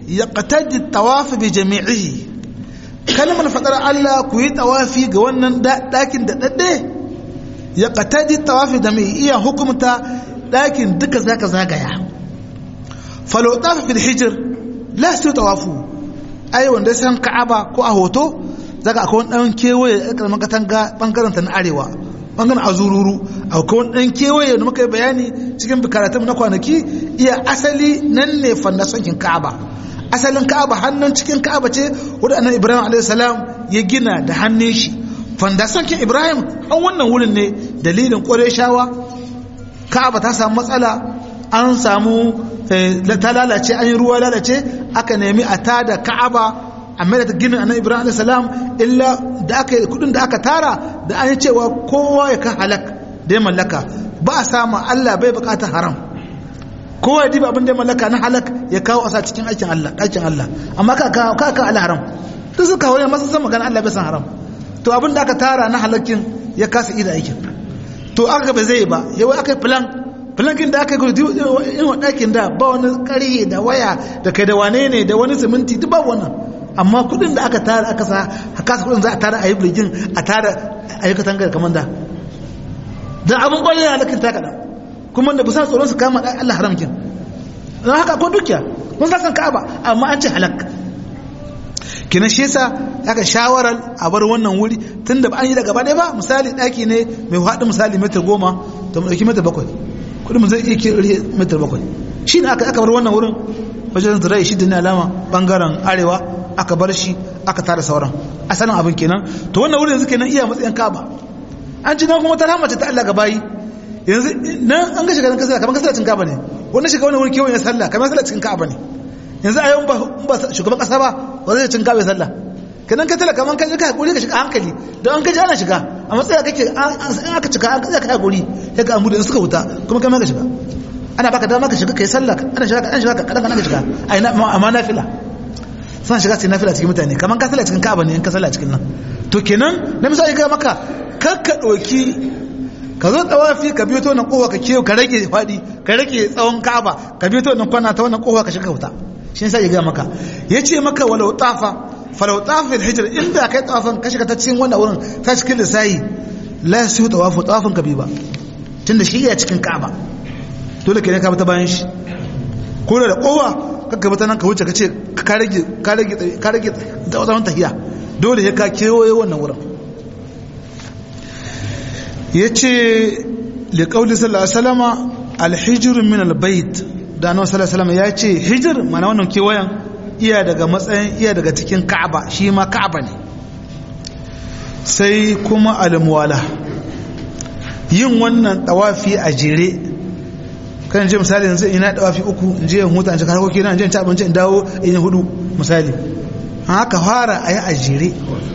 yaqtadi at-tawaf bi jami'ihi kalmar fadar Allah ku yi tawafi ga wannan dakin da dadde yaqtadi at-tawaf da mai iya hukumta dakin duka zaka zagaya falau tafa fil hijr la su tawafu ai wanda san ka'aba ko a hoto zaka akwai wani dan kewaye a karamin katanga bangaren ta na arewa bangaren azururu akwai wani dan kewaye da muka yi bayani cikin karatun na kwanaki iya asali nan ne fannasankin ka'aba asalin ka'aba hannun cikin ka'aba ce wadda annabi ibrahim alaihi salam ya gina da hannun shi fandasankin ibrahim an wannan wurin ne dalilin shawa ka'aba ta samu matsala an samu ta lalace an yi ruwa lalace aka nemi a tada ka'aba a mai da ginin annabi ibrahim alayhi salam illa da aka yi kudin da aka tara da an yi cewa kowa ya ka halak da ya mallaka ba a samu allah bai bukata haram kowa ya diba abin da ya mallaka na halak ya kawo asa cikin aikin allah aikin allah amma ka ka ka allah haram duk suka wani masu san magana allah bai san haram to abin da aka tara na halakin ya kasa ida aikin to aka ba zai ba yawai aka yi plan plankin da aka yi gudu in ɗakin da ba wani ƙarhe da waya da kai da wane ne da wani siminti duk ba wannan amma kudin da aka tara aka sa haka su kudin za a tara a yi birgin a tara a yi katangar kamar da da abin ƙwallon ya halakin ta kaɗan kuma da busan tsoron su kama ɗan Allah haramkin don haka ko dukiya mun san ka'aba amma an ce halak kina shi yasa aka shawarar a bar wannan wuri tun da an yi da gaba ɗaya ba misali ɗaki ne mai haɗu misali metar goma to mu ɗauki metar bakwai kudin zai iya kiri metar bakwai shi ne aka bar wannan wurin wajen zirai shi da ne alama bangaren arewa aka bar shi aka tara sauran asalin abin kenan to wannan wurin yanzu kenan iya matsayin kaba an ci nan kuma ta rahama ta Allah ga bayi yanzu nan an ga shiga nan kasala kamar kasala cikin kaba ne wannan shiga wannan wurin kewayen ya sallah kamar sallah cikin kaba ne yanzu a yau ba shugaban kasa ba ba zai cin kaba ya sallah kenan ka tala kamar kan ka hakuri ka shiga hankali don an kaji ana shiga a matsayin kake in aka cika an kaji ka hakuri ya ga amu da suka wuta kuma kai ma ka shiga ana baka dama ka shiga kai sallah ana shiga ka shiga ka kadan kana shiga ai na amma nafila suna shiga sai nafila cikin mutane kamar ka sallah cikin ka'aba ne in ka sallah cikin nan to kenan na misali ga maka kar ka dauki ka zo tsawafi ka biyo ta wannan kowa ka kewa ka rage fadi ka rage tsawon ka'aba ka biyo ta wannan kwana ta wannan kowa ka shiga wuta shi yasa ya ga maka yace maka walau tafa falau tafin hijir inda kai tawafin ka shiga ta cikin wannan wurin ta cikin lissayi la su tawafu tawafin ka bi ba tunda shi ya cikin ka'aba dole ke ne ka ta bayan shi ko da kowa kakka bata nan ka wuce ka ce ka rage ka rage ka rage da wannan tahiya dole sai ka kewaye wannan wurin yace li qawli sallallahu alaihi wasallama al-hijr min al-bayt da annabi sallallahu alaihi wasallam ya ce hijir mana wannan kewayen iya daga matsayin iya daga cikin ka'aba shi ma ka'aba ne sai kuma almuwala yin wannan tawafi a jere kan je misali yanzu ina tawafi uku in je in huta in cika harkoki na in je in ci abinci in dawo in yi hudu misali haka fara a yi a jere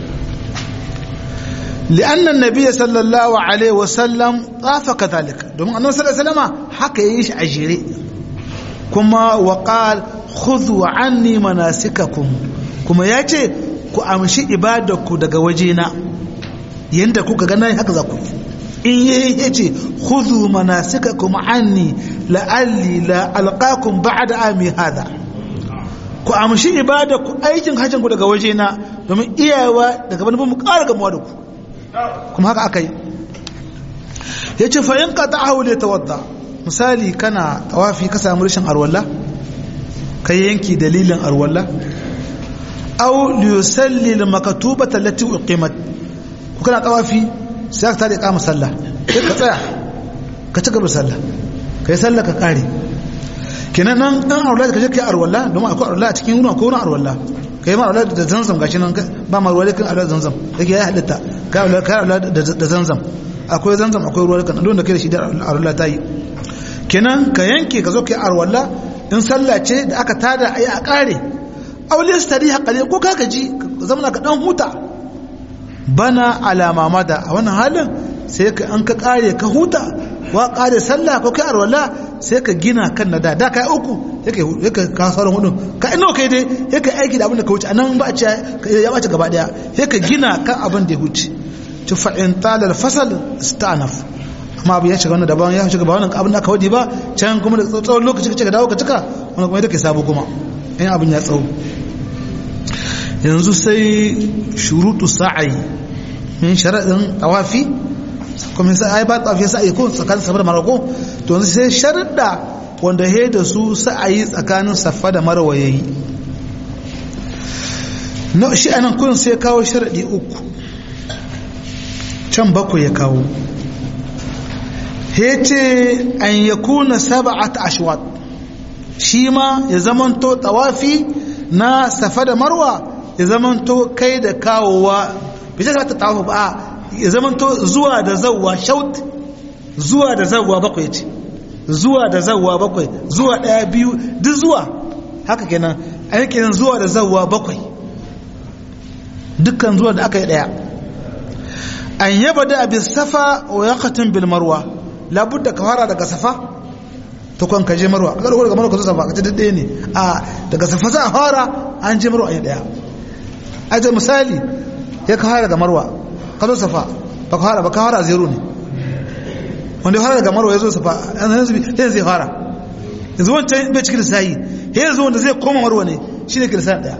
لأن النبي صلى الله عليه وسلم طاف كذلك دوم أنه صلى الله عليه وسلم حكى يعيش أجيري كما وقال khudhu anni manasikakum kuma yace ku amshi ibadarku daga wajena yanda kuka ga nayi haka za ku in yayi yace khudhu manasikakum anni la'alli la alqakum ba'da ami hada ku amshi ibadarku aikin hajjin ku daga wajena domin iyawa daga bani mu ƙara gamuwa da ku kuma haka akai yace fa in qata'ahu li tawadda misali kana tawafi ka samu rashin arwalla kai yanki dalilin arwalla aw liyusalli almaktubata allati uqimat ku kana tawafi sai ka tare kama sallah sai ka tsaya ka ci gaba sallah kai sallah ka kare kenan nan dan arwalla ka je kai arwalla domin akwai arwalla a cikin ruwa ko ruwan arwalla kai ma arwalla da zanzam gashi nan ba ma ruwa kan arwalla zanzam yake ya halitta kai arwalla da zanzam akwai zanzam akwai ruwa kan don da kai da shi da arwalla ta yi kenan ka yanke ka zo kai arwalla in sallah ce da aka tada ayi a kare aure su tarihi kale ko ka gaji ka zama ka dan huta bana alama mada a wannan halin sai ka an ka kare ka huta wa kare sallah ko kai arwala sai ka gina kan na da da kai uku sai ka ka sauran hudu ka ino kai dai sai ka aiki da abin da ka wuce anan ba a ce ya bace gaba daya sai ka gina kan abin da ya wuce ci fa in talal fasal istanaf amma abin ya shiga wannan daban ya shiga ba wannan abin da aka wadi ba can kuma da tsawon lokaci ka ce ka dawo ka cika wannan kuma ita ke sabo kuma in abin ya tsawo yanzu sai shurutu sa'ayi min sharaɗin tawafi kuma sai ai ba tawafi sa'ayi ko tsakanin safa da marwa to yanzu sai sharuɗa wanda he da su sa'ayi tsakanin safa da marwa yayi na shi anan kun sai kawo sharaɗi uku can bakwai ya kawo he ce an yakuna sab'at ashwat shi ma ya zamanto tawafi na safa da marwa ya zamanto kai da kawowa bai ta ta tawafi ba ya zamanto zuwa da zawwa shaut zuwa da zawwa bakwai ce zuwa da zawwa bakwai zuwa daya biyu duk zuwa haka kenan a yake nan zuwa da zawwa bakwai dukkan zuwa da aka yi daya an yaba da abin safa wa yaqatin bil marwa labudda ka fara daga safa ta kwan ka je marwa ka ɗauko daga marwa ka zo safa ka ce ɗaya ne a daga safa za a fara an je marwa a yi ɗaya a ce misali ya ka fara daga marwa ka zo safa ba ka fara ba ka fara zero ne wanda ya fara daga marwa ya zo safa an zai zubi ɗaya zai fara yanzu wancan bai cikin lissayi ya yanzu wanda zai koma marwa ne shi ne kirisa ɗaya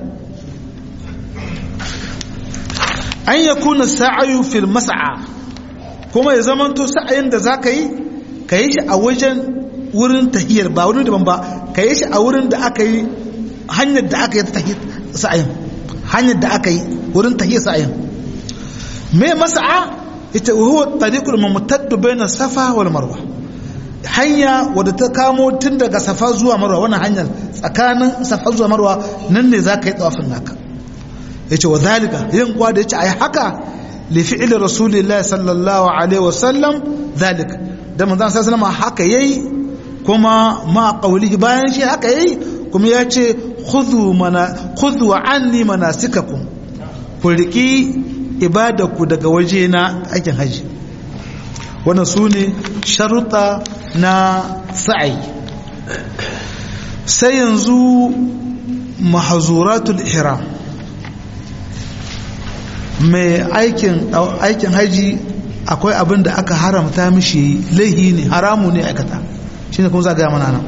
an ya kuna sa'ayu fil masa'a kuma ya zamanto sa'ayin da za ka yi ka yi shi a wajen wurin tahiyar ba wurin daban ba ka yi shi a wurin da aka yi hanyar da aka yi ta tahiyar sa'ayin hanyar da aka yi wurin tahiyar sa'ayin me masa'a ita huwa tariqul mumtaddu baina safa wal marwa hanya wadda ta kamo tun daga safa zuwa marwa wannan hanyar tsakanin safa zuwa marwa nan ne zaka yi tsawafin naka yace wa zalika yin kwa da yace ai haka li fi'li rasulillahi sallallahu alaihi wasallam zalika da manzon sallallahu alaihi haka yayi kuma ma qaulihi bayan shi haka yayi kuma ya ce khudhu mana khudhu anni manasikakum ku riki ibadaku daga waje na aikin haji wannan su ne sharuɗa na sa'i sai yanzu mahazuratul ihram mai aikin aikin haji akwai abin da aka haramta mishi laihi ne haramu ne aikata shine kuma za ga mana nan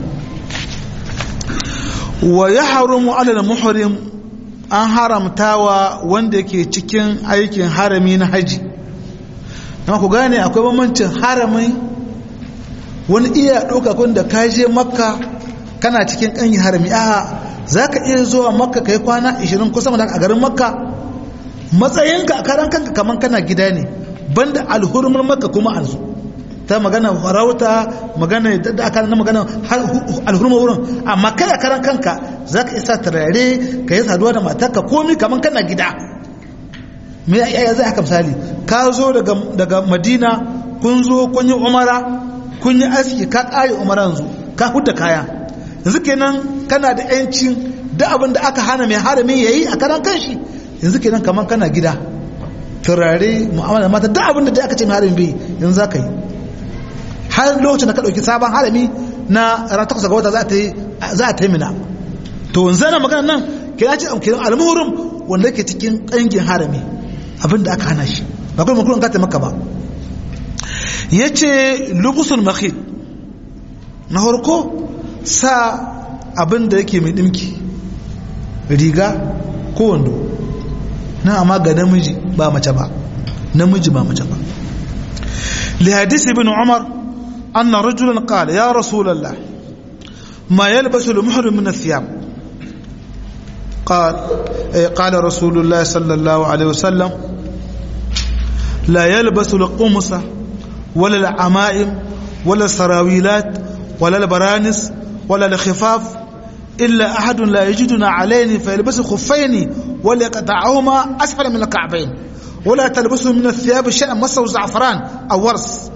wa yahrumu ala muhrim an haramtawa wanda ke cikin aikin harami na haji amma ku gane akwai bambancin harami wani iya ɗauka kun da ka je makka kana cikin ƙanyi harami a za ka iya zuwa makka ka yi kwana 20 kusa da a garin makka matsayinka a karan kanka kamar kana gida ne banda alhurmar makka kuma an zo ta magana farauta magana da aka na magana alhurmar wurin amma kai a karan kanka za ka isa turare ka yi saduwa da matarka komi kamar kana gida me ya zai haka misali ka zo daga madina kun zo kun yi umara kun yi aski ka ƙare umara yanzu ka hudda kaya yanzu kenan kana da yancin da abin da aka hana mai harami ya yi a karan kanshi yanzu kenan kamar kana gida turare mu'amala mata da abin da aka ce mai harami bai yanzu za ka yi har lokacin da ka ɗauki sabon harami na ran takwas ga wata za a ta yi mina to yanzu na magana nan kira ce kiran almuhurum wanda ke cikin ƙangin harami abin da aka hana shi ba kuma makulan ka maka ba ya ce lubusun makhid na harko sa abin da yake mai ɗimki riga ko wando na amma ga namiji ba mace ba namiji ba mace ba li hadisi ibn umar anna rajulan qala ya rasulullah ma yalbasu al-muhrim min ath-thiyab قال قال رسول الله صلى الله عليه وسلم لا يلبس القمص ولا العمائم ولا السراويلات ولا البرانس ولا الخفاف إلا أحد لا يجدنا عليه فيلبس خفين ولا يقطعهما أسفل من الكعبين ولا تلبسه من الثياب شيئا مسه زعفران أو ورس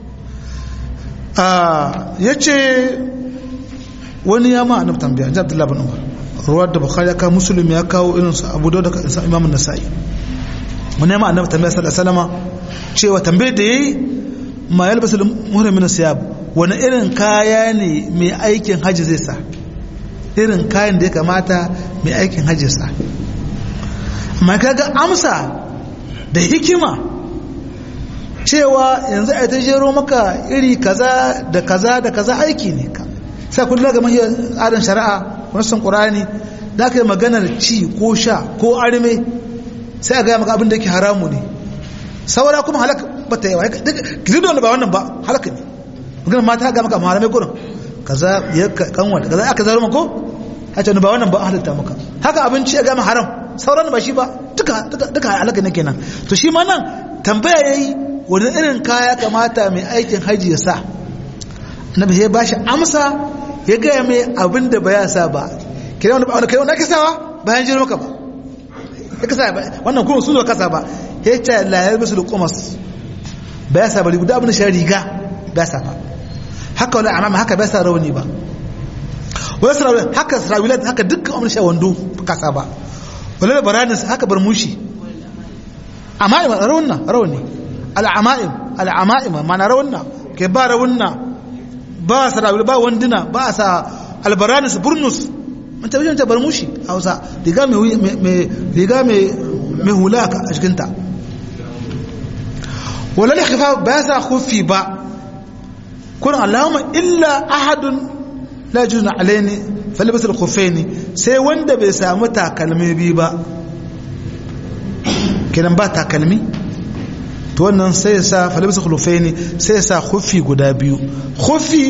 آه يجي wani ya ma annabi tambaya ji abdullahi bin umar ruwar da bukhari ya kawo muslim ya kawo irin su abu dauda da imam nasa'i wani ya ma annabi tambaya sallallahu alaihi wasallam cewa tambayar da yayi ma yalbasu muhrim min siyab wani irin kaya ne mai aikin haji zai sa irin kayan da ya kamata mai aikin haji sa amma kaga amsa da hikima cewa yanzu a ta jero maka iri kaza da kaza da kaza aiki ne ka sai kun daga mahiyar tsarin shari'a wani sun ƙurani na kai maganar ci ko sha ko arme sai a gaya maka abin da yake haramu ne saura kuma halaka ba ta yawa duk da ba wannan ba halaka ne maganar mata ga maka malamai gurin kaza ya kanwa kaza aka zaro mako a ce ba wannan ba halitta maka haka abinci ya gama haram sauran ba shi ba duka duka halaka ne kenan to shi ma nan tambaya yayi wani irin kaya kamata mai aikin haji ya sa annabi ya bashi amsa ya gaya mai abin da ba ya sa ba kira wani wani kai wani ake sawa bayan jiro maka ba ya kasa ba wannan kuma sun zo kasa ba ya ce la ya bisu da kumas ba ya sa ba guda abin da shi riga ba ya sa ba haka wani amama haka ba ya sa rauni ba wani sarawila haka sarawila haka dukkan abin sha wando kasa ba wani da baranis haka bar mushi ama'im raunna rauni al'ama'im al'ama'im mana raunna ke ba raunna ba sarawila ba wanduna ba sa albaranis burnus mun tabi ta bar mushi hausa riga mai riga mai mai hula a cikinta wala ne khifa ba sa khufi ba kun allahumma illa ahadun la juna alaini falibas al-khuffaini sai wanda bai samu takalmi bi ba kenan ba takalmi to wannan sai sa falibas al-khuffaini sai sa khuffi guda biyu khuffi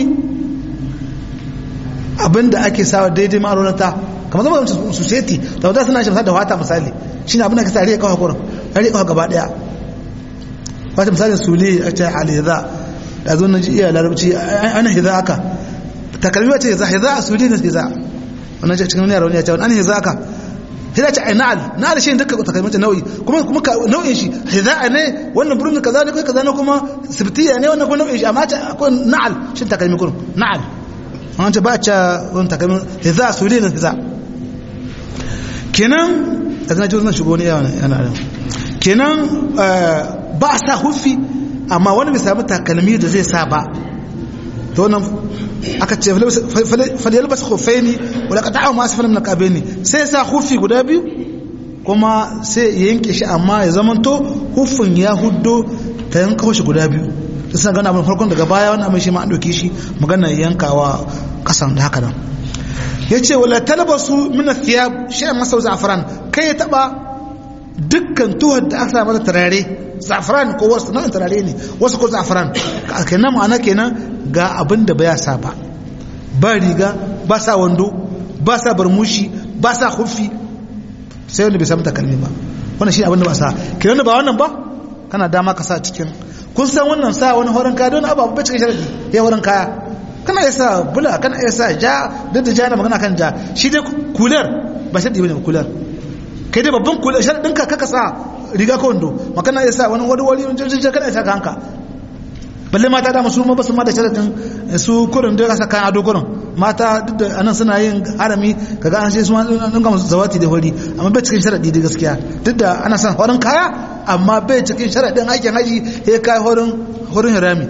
abinda ake sawa daidai ma'aunata kamar zama da society da wadda suna shi da wata misali shi ne abinda ka sa riya kawo kurin riya kawo gaba daya wata misalin sule a ce aliza da zo na ji iya larabci ana hiza aka takalmi wace hiza hiza a sule na hiza wannan ce cikin yaro ne ya ce wani hiza aka hiza ce ai na'al na'al shi duka takalmi ta nau'i kuma kuma nau'in shi hiza ne wannan burin kaza ne kai kaza ne kuma sibtiya ne wannan kuma nau'in shi amma akwai na'al shi takalmi kurin na'al an ce ba ca wani takamin hiza su ne hiza kenan a zana jiwon shigo ne yana da kenan ba a sa hufi amma wani bai sami takalmi da zai sa ba to nan aka ce faliyar ba su hufai ne wadda ka ta'awa masu falin na kabe ne sai sa hufi guda biyu kuma sai ya yanke shi amma ya zamanto hufin ya hudo ta yanka shi guda biyu da suna gana abin farkon daga baya wani abin shi ma an ɗauki shi magana yankawa kasan da haka nan ya ce wala talabasu mina thiyab shi a masau za'afaran kai ya taba dukkan tuhar da aka mata turare za'afaran ko wasu nan turare ne wasu ko za'afaran kenan ma'ana kenan ga abin da baya sa ba ba riga ba sa wando ba sa barmushi ba sa hufi sai wanda bai samu takalmi ba wannan shi abin da ba sa kenan da ba wannan ba kana dama ka sa cikin kun san wannan sa wani horon kaya don abu ba cikin sharadi ya horon kaya kana iya sa bula kana iya sa ja duk da ja na magana kan ja shi dai kular ba sharadi bane kular kai dai babban kular sharadin ka kaka sa riga ko wando makana iya sa wani wani wani wani kana iya sa ka hanka balle mata da masu ma basu ma da sharadin su kurin da kasa kayan ado kurin mata duk da anan suna yin harami kaga an sai su an ga zawati da hori amma bai cikin sharadi da gaskiya duk da ana son horin kaya amma bai cikin sharadin aikin haji ya kai horin horin harami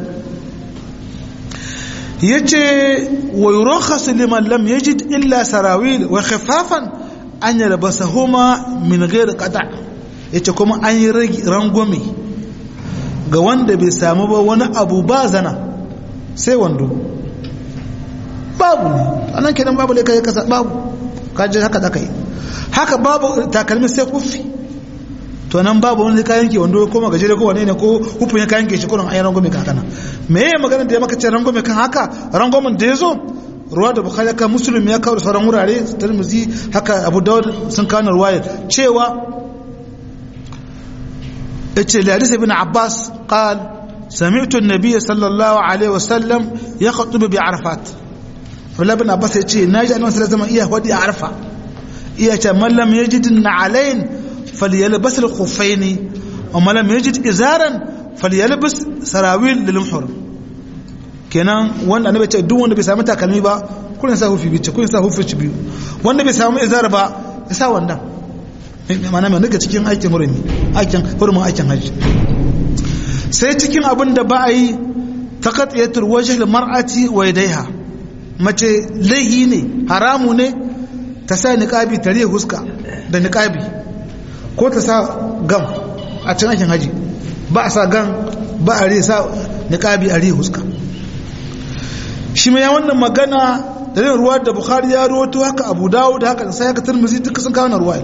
yace wa yurakhasu liman lam yajid illa sarawil wa khifafan an yalbasahuma min ghairi qata yace kuma an yi rangwame ga wanda bai samu ba wani abu ba zana sai wando babu ne anan kenan babu ne kai kasa babu kaje haka da kai haka babu takalmi sai kufi to nan babu wani kayan ke wando ko magajere ko wane ne ko hufin ya kayan ke shi kurin ayi rangwame kan haka nan me ya magana da ya maka ce rangwame kan haka rangwamen da ya zo ruwa da bukhari kan muslim ya kawo da sauran wurare tirmidhi haka abu dawud sun kawo ruwayar cewa yace li hadith ibn abbas qal sami'tu an-nabiy sallallahu alaihi wasallam yakhutubu bi arafat Abdullah ibn Abbas yace naji annabi sallallahu alaihi iya wadi a arfa iya ce man lam yajid na'alain falyalbas al-khuffaini wa man lam yajid izaran falyalbas sarawil lil muhrim kenan wanda annabi ce duk wanda bai samu takalmi ba kullun sa hufi bice kullun sa hufi biyu wanda bai samu izar ba ya sa wannan mana mai daga cikin aikin hurumi aikin hurumin aikin hajji sai cikin abin da ba a yi ta katsiyatar wajen mar'ati wa yadaiha mace laihi ne haramu ne ta sa niƙabi ta riya huska da niƙabi ko ta sa gam a cikin aikin hajji ba a sa gam ba a riya sa niƙabi a riya huska shi mai wannan magana da yin ruwa da bukhari ya rawaito haka abu dawo da haka sai haka tirmizi duka sun kawo na ruwa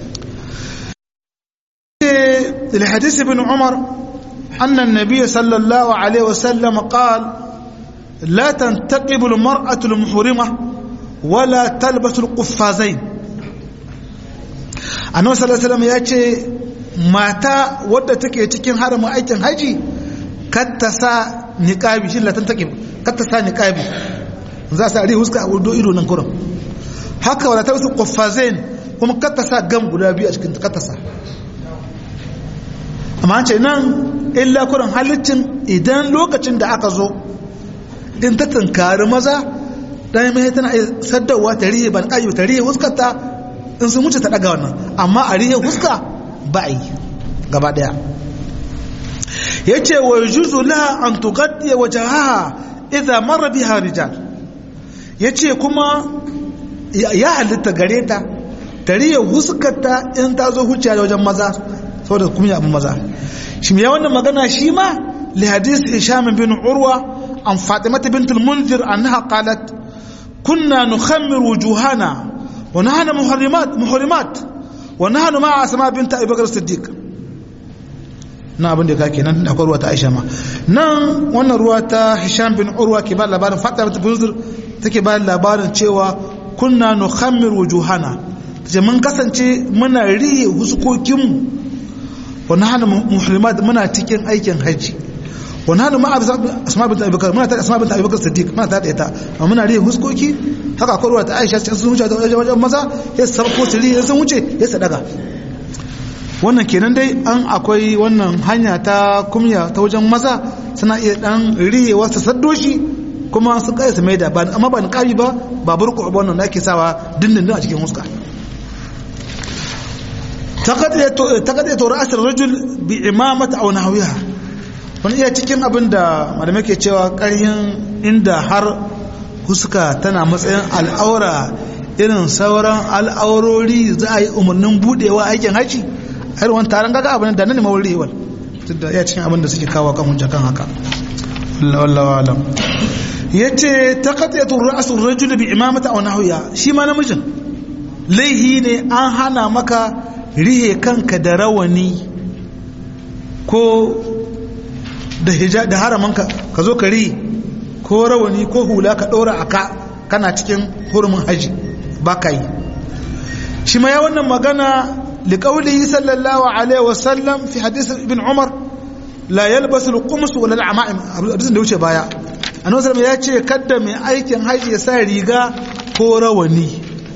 الحديث ابن عمر أن النبي صلى الله عليه وسلم قال لا تنتقب المرأة المحرمة ولا تلبس القفازين annabi sallallahu alaihi wasallam ya ce mata wadda take cikin haramin aikin haji kar ta sa niqabi shi latan take kar ta sa niqabi za sa ri huska a wudo ido nan kurin haka wala ta wasu qaffazain kuma kar ta sa gam guda biyu a cikin kar ta sa amma an ce nan illa kurin halittin idan lokacin da aka zo in ta tunkari maza dan mai tana saddawa ta rihe ban kayu ta rihe huskarta in sun wuce ta daga wannan amma a rihe huska ba a yi gaba daya ya ce wa juzu laha an tugaddiya wajahaha idza marra biha rijal ya ce kuma ya halitta gare ta ta rihe huskarta in ta zo huciya da wajen maza saboda kuma abin maza shi ya wannan magana shi ma li hadis hisham bin urwa an fatimata bint al-munzir annaha qalat kunna nukhammir wujuhana wa nahnu muharrimat muharrimat wa nahnu ma'a asma bint abi bakr as-siddiq na abin da ka kenan akwai ruwa ta aisha ma nan wannan ruwa ta hisham bin urwa ke ba labarin fatimata bint al-munzir take ba labarin cewa kunna nukhammir wujuhana tace mun kasance muna riye huskokinmu wani hana muhrimat muna cikin aikin hajji wani hana ma asma bin abubakar muna tare asma bin abubakar siddiq muna tare da ita amma muna rihe huskoki haka akwai ruwa ta aisha sun wuce da wajen maza ya sarko su rihe sun wuce ya sadaga wannan kenan dai an akwai wannan hanya ta kumya ta wajen maza suna iya dan rihe wasu saddoshi kuma su kai su maida ba amma ba niqabi ba ba burku wannan da ake sawa dindindin a cikin huska تقضية رأس الرجل بعمامة أو نحوها wani iya cikin abin da malamai ke cewa ƙaryin inda har huska tana matsayin al'aura irin sauran al'aurori za a yi umarnin budewa aikin haji a irin wani taron gaga abin da nan ne mawurewar duk da iya cikin abin da suke kawo kan hujja kan haka wallawa alam ya ce ta katsayatun ra'asun rajulu bi imamata a nahuya shi ma namijin laihi ne an hana maka rihe kanka da rawani ko da hijab da haramanka ka zo ka rihe ko rawani ko hula ka ɗora a ka kana cikin hurumin haji ba ka yi shi ma ya wannan magana liƙauli sallallahu alaihi wasallam fi hadis ibn umar la yalbasu al-qums wala al-ama'im hadisin da wuce baya annabi sallallahu ya ce kadda mai aikin haji ya sa riga ko rawani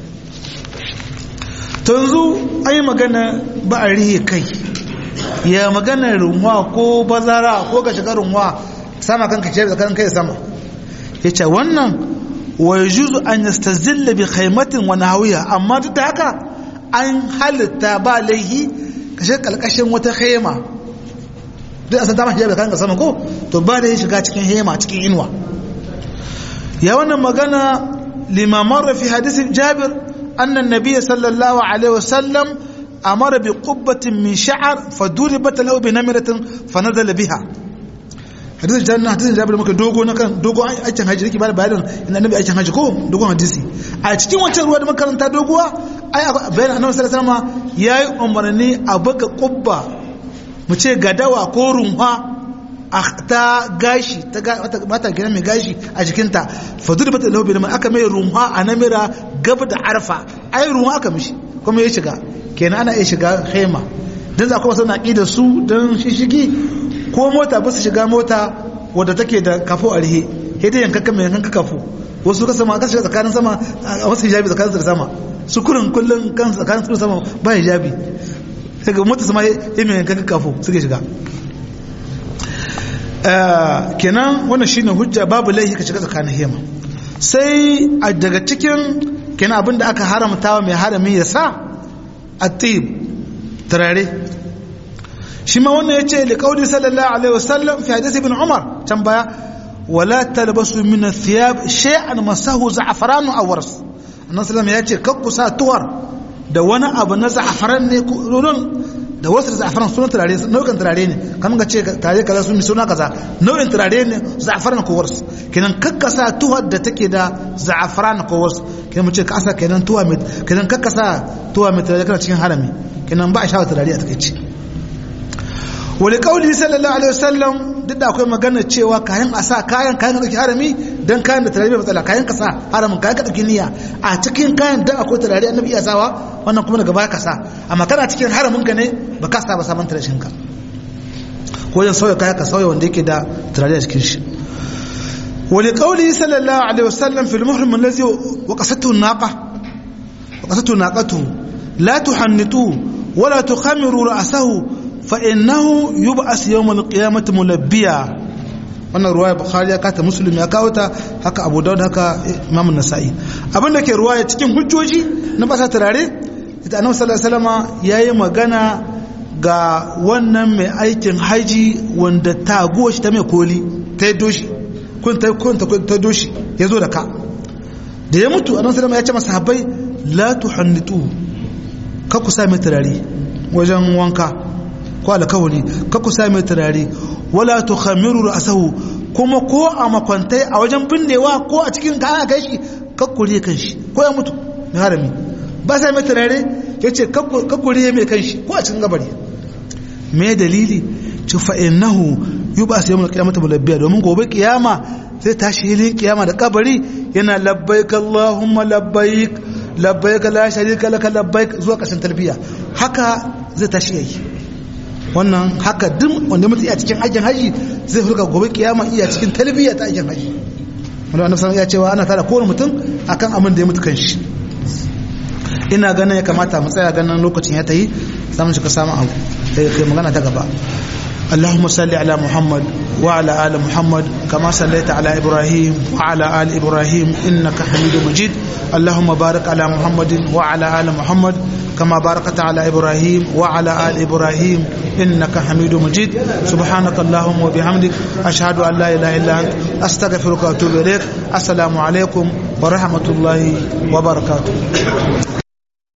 to yanzu ai magana ba a rihe kai ya magana runwa ko bazara ko ka shiga runwa sama kanka ce tsakanin kai sama yace wannan wa yajuzu an yastazilla bi khaymatin wa nahawiya amma duk da haka an halitta ba laihi ka shiga kalkashin wata khayma duk a san ta mashi kanka sama ko to ba da shiga cikin hema cikin inuwa ya wannan magana limamar fi hadisin jabir أن النبي صلى الله عليه وسلم أمر بقبة من شعر فضربت له بنمرة فنزل بها حديث الجنة حديث الجابر ممكن دوغو نكن دوغو aikin haji riki bada bayanin inda annabi aikin haji ko dogon hadisi a cikin wancan ruwa da makaranta doguwa ai bayanin annabi sallallahu alaihi wasallam yayi umarni a buga kubba mu ce gadawa ko runwa ta gashi ta mata gina mai gashi a jikinta fadu da bata lahu bi aka mai ruwa a namira gaba da arfa ai ruwa aka mishi kuma ya shiga kenan ana iya shiga haima dan za kuma suna da su dan shishigi ko mota ba su shiga mota wadda take da kafo a rihe sai dai yankan mai yankan kafo wasu ka sama ka shiga tsakanin sama a wasu hijabi tsakanin da sama su kurin kullun kan tsakanin su sama ba hijabi sai ga mota sama ya mai yankan kafo suke shiga kenan wannan shine hujja babu laifi ka shiga tsakanin hema sai a daga cikin kenan abin da aka haramta wa mai harami ya sa atib turare shi ma wannan ya ce liƙaudi sallallahu alaihi wasallam fi hadisi ibn umar can baya wala talbasu min athiyab shay'an masahu za'faran aw wars annabi sallallahu ya ce kakku sa tuwar da wani abu na za'faran ne rurin da wasu za'afaran sunan turare nau'in turare ne kamar ga ce turare kaza sun suna kaza nau'in turare ne za'afaran ko wasu kenan kakkasa tuhar da take da za'afaran ko wasu kenan mu ce ka asa kenan tuwa mai kenan kakkasa tuwa mai turare kana cikin harami kenan ba a shawo turare a takaice wani kauli sallallahu alaihi wasallam duk da akwai magana cewa kayan a sa kayan kayan da harami dan kayan da turare bai matsala kayan ka sa haramin kayan ka dauki niyya a cikin kayan da akwai turare annabi iya sawa wannan kuma daga baya ka sa amma kana cikin haramin ka ne ba ka sa ba saman turashin ka ko yan sauya kayan ka sauya wanda yake da turare a cikin shi wani kauli sallallahu alaihi wasallam fil muhrim allazi waqasatu naqa waqasatu naqatu la tuhannitu wala tukhamiru ra'sahu fa'innahu yi ba a siya yawon ƙiyamata mulabbiya wannan ruwaya bukhari ya kata musulmi ya kawo ta haka abu daud haka imamun nasa'i abinda ke ruwaya cikin hujjoji na basa turare ita annabi sallallahu alaihi wasallam yayi magana ga wannan mai aikin haji wanda taguwa shi ta mai koli ta yi doshi kun ta kun ta ta doshi ya zo da ka da ya mutu annabi sallallahu ya ce masa sahabbai la tuhannitu ka ku sa mai turare wajen wanka ko alkawari ka ku sa mai turare wala tukhamiru ra'sahu kuma ko a makwantai a wajen binnewa ko a cikin ka kai shi ka kure kan shi ko ya mutu mai harami ba sa mai turare yace ka kure mai kan shi ko a cikin gabari me dalili ci fa innahu yubas yawmul qiyamati mulabbiya domin gobe kiyama sai tashi hilin kiyama da kabari yana labbaik allahumma labbaik labbaik la sharika laka labbaik zuwa kasan talbiya haka zai tashi yayi wannan haka duk wanda mutum iya cikin aikin haji zai hulka gobe kiyama iya cikin talbiya ta aikin haji wanda annabi sallallahu ya cewa ana tara kowane mutum akan abin da ya mutu kanshi ina ganin ya kamata mu tsaya ganin lokacin ya tayi zamu shiga samun abu sai kai magana ta gaba اللهم صل على محمد وعلى آل محمد كما صليت على إبراهيم وعلى آل إبراهيم إنك حميد مجيد اللهم بارك على محمد وعلى آل محمد كما باركت على إبراهيم وعلى آل إبراهيم إنك حميد مجيد سبحانك اللهم وبحمدك أشهد أن لا إله إلا أنت أستغفرك وأتوب إليك السلام عليكم ورحمة الله وبركاته